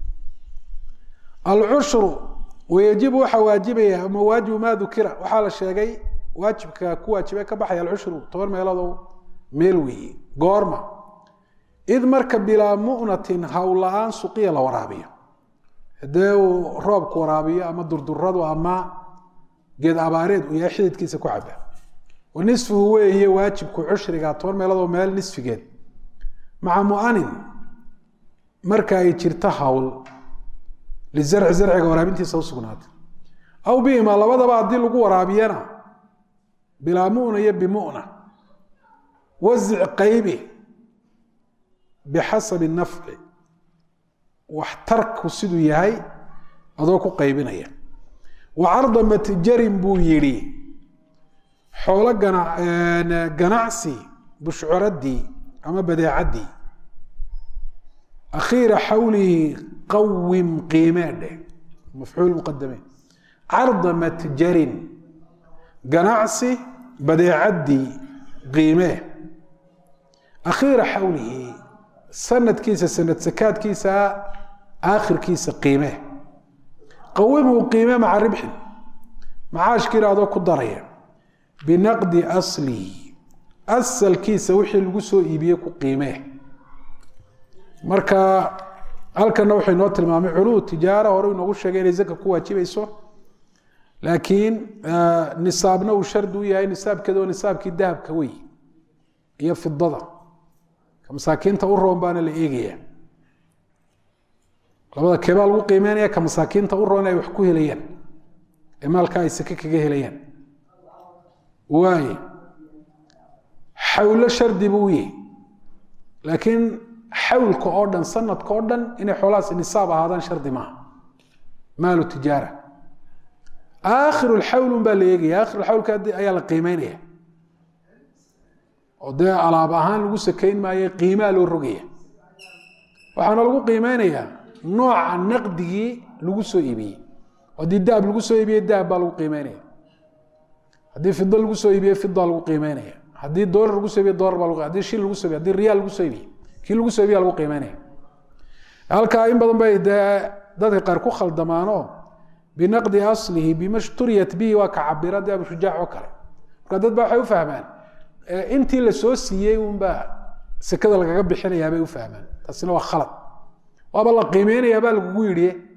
alcushru wayajibu waxaa waajibaya ama waajibu maa dukira waxaa la sheegay waajibka ku waajibe ka baxaya alcushru toban meelood meel weeye goorma id marka bilaa mu'natin hawl la-aan suqiya la waraabiyo hadee uu roobku waraabiyo ama durduradu ama geed abaareed uu yahay xididkiisa ku caba wa nisfuhu weeye waajibku cushriga toban meeloodoo meel nisfigeed maca mu'anin marka ay jirto hawl lizarci zarciga waraabintiisa usugnaatay aw bihima labadaba haddii lagu waraabiyana bilaa mu'na iyo bimuna wazic qaybi bixasabi nafci waxtarku siduu yahay adoo ku qaybinaya wa carda matjarin buu yidhi xoolo ganacsi bushcuradii ama badeecaddii akhiira xawlihi qawim qiimeedhe mafcuul muqadame carda matjarin ganacsi badeecaddii qiimee akhiira xawlihi sanadkiisa sanad sakaadkiisa aakhirkiisa qiime qawimhu qiime maca ribxin macaashkiina adoo ku daraya binaqdi aslihi asalkiisa wixii lagu soo iibiyey ku qiimee marka halkana wuxuu inoo tilmaamay culuu tijaara hore inoogu sheegay inay zaka ku waajibayso laakiin nisaabna uu shardi u yahay nisaabkeeda oo nisaabkii dahabka wey iyo fidada masaakiinta u roon baana la eegaya labada keebaa lagu qiimeynaya ka masaakiinta u roon ay wax ku helayaan ee maalka ay sake kaga helayaan waaye xawlo shardi buu yahy laakiin xawlka oo dhan sanadka oo dhan inay xoolahaas nisaab ahaadaan shardi maaha maalu tijaara aakhiru lxawl baa la eegaya akhir xawlka ayaa la qiimeynaya oo dee alaab ahaan lagu sakayn maayo qiimaa loo rogaya waxaana lagu qiimeynayaa nooca naqdigii lagu soo iibiyey haddii dahab lagu soo iibiyey dahab baa lagu qiimeynaya haddii fido lagu soo iibiyey fida lagu qiimeynaya haddii dolar lagu soo iibiye dolar baa lagu haddii shil lagu soo iibiye haddii riyaal lagu soo iibiyey kii lagu soo iibiya lagu qiimeynaya halkaa in badan bay dee dadka qaar ku khaldamaanoo binaqdi aslihi bima shturiyat bihi waa ka cabira dee abushujaac oo kale marka dad ba waxay u fahmaan intii la soo siiyey unbaa sekada lagaga bixinayaa bay u fahmaan taasina waa khalad waaba la qiimeynayaa baa lagugu yidhi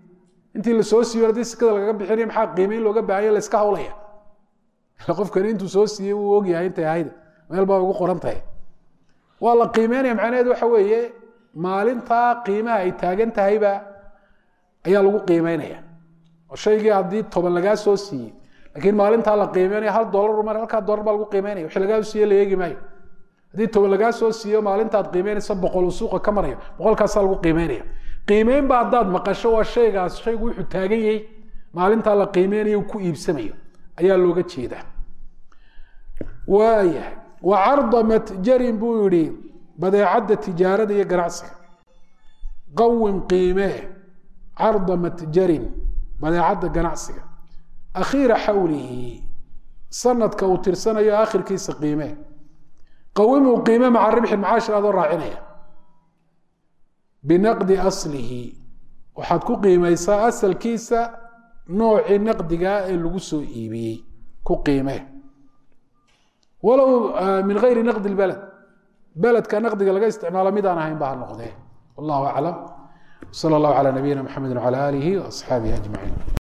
intii lasoo siiyo haddii sekada lagaga bixinaya maxaa qiimeyn looga baahanya la iska hawlaya ila qofkani intuu soo siiyey wuu ogyahay intay ahayd meel baa ugu qoran tahay waa la qiimeynaya macnaheedu waxa weeye maalintaa qiimaha ay taagan tahayba ayaa lagu qiimeynaya oo shaygii haddii toban lagaa soo siiyey laakiin maalintaa la qiimeynaya hal dolar mar halkaa dolar baa lagu qiimeynaya wixii lagaa siiye la eegi maayo haddii toban lagaa soo siiyo maalintaad qiimeynaysa boqol uu suuqa ka marayo boqolkaasaa lagu qiimeynaya qiimeyn ba haddaad maqasho waa shaygaas shaygu wuxuu taagan yahay maalintaa la qiimeynayo ku iibsamayo ayaa looga jeedaa waayahay wa carda matjarin buu yihi badeecadda tijaarada iyo ganacsiga qawim qiimee carda matjarin badeecadda ganacsiga akhiira xawlihi sanadka uu tirsanayo akhirkiisa qiimee qawimuu qiime maca ribxi macaashir adoo raacinaya binaqdi aslihi waxaad ku qiimaysaa asalkiisa noocii naqdigaa ee lagu soo iibiyey ku qiimee walow min gayri naqdi lbaled beledka naqdiga laga isticmaalo midaan ahayn ba ha noqdee wallahu aclam sala allahu calaa nabiyina mxamedi wcala aalihi waasxaabihi ajmaciin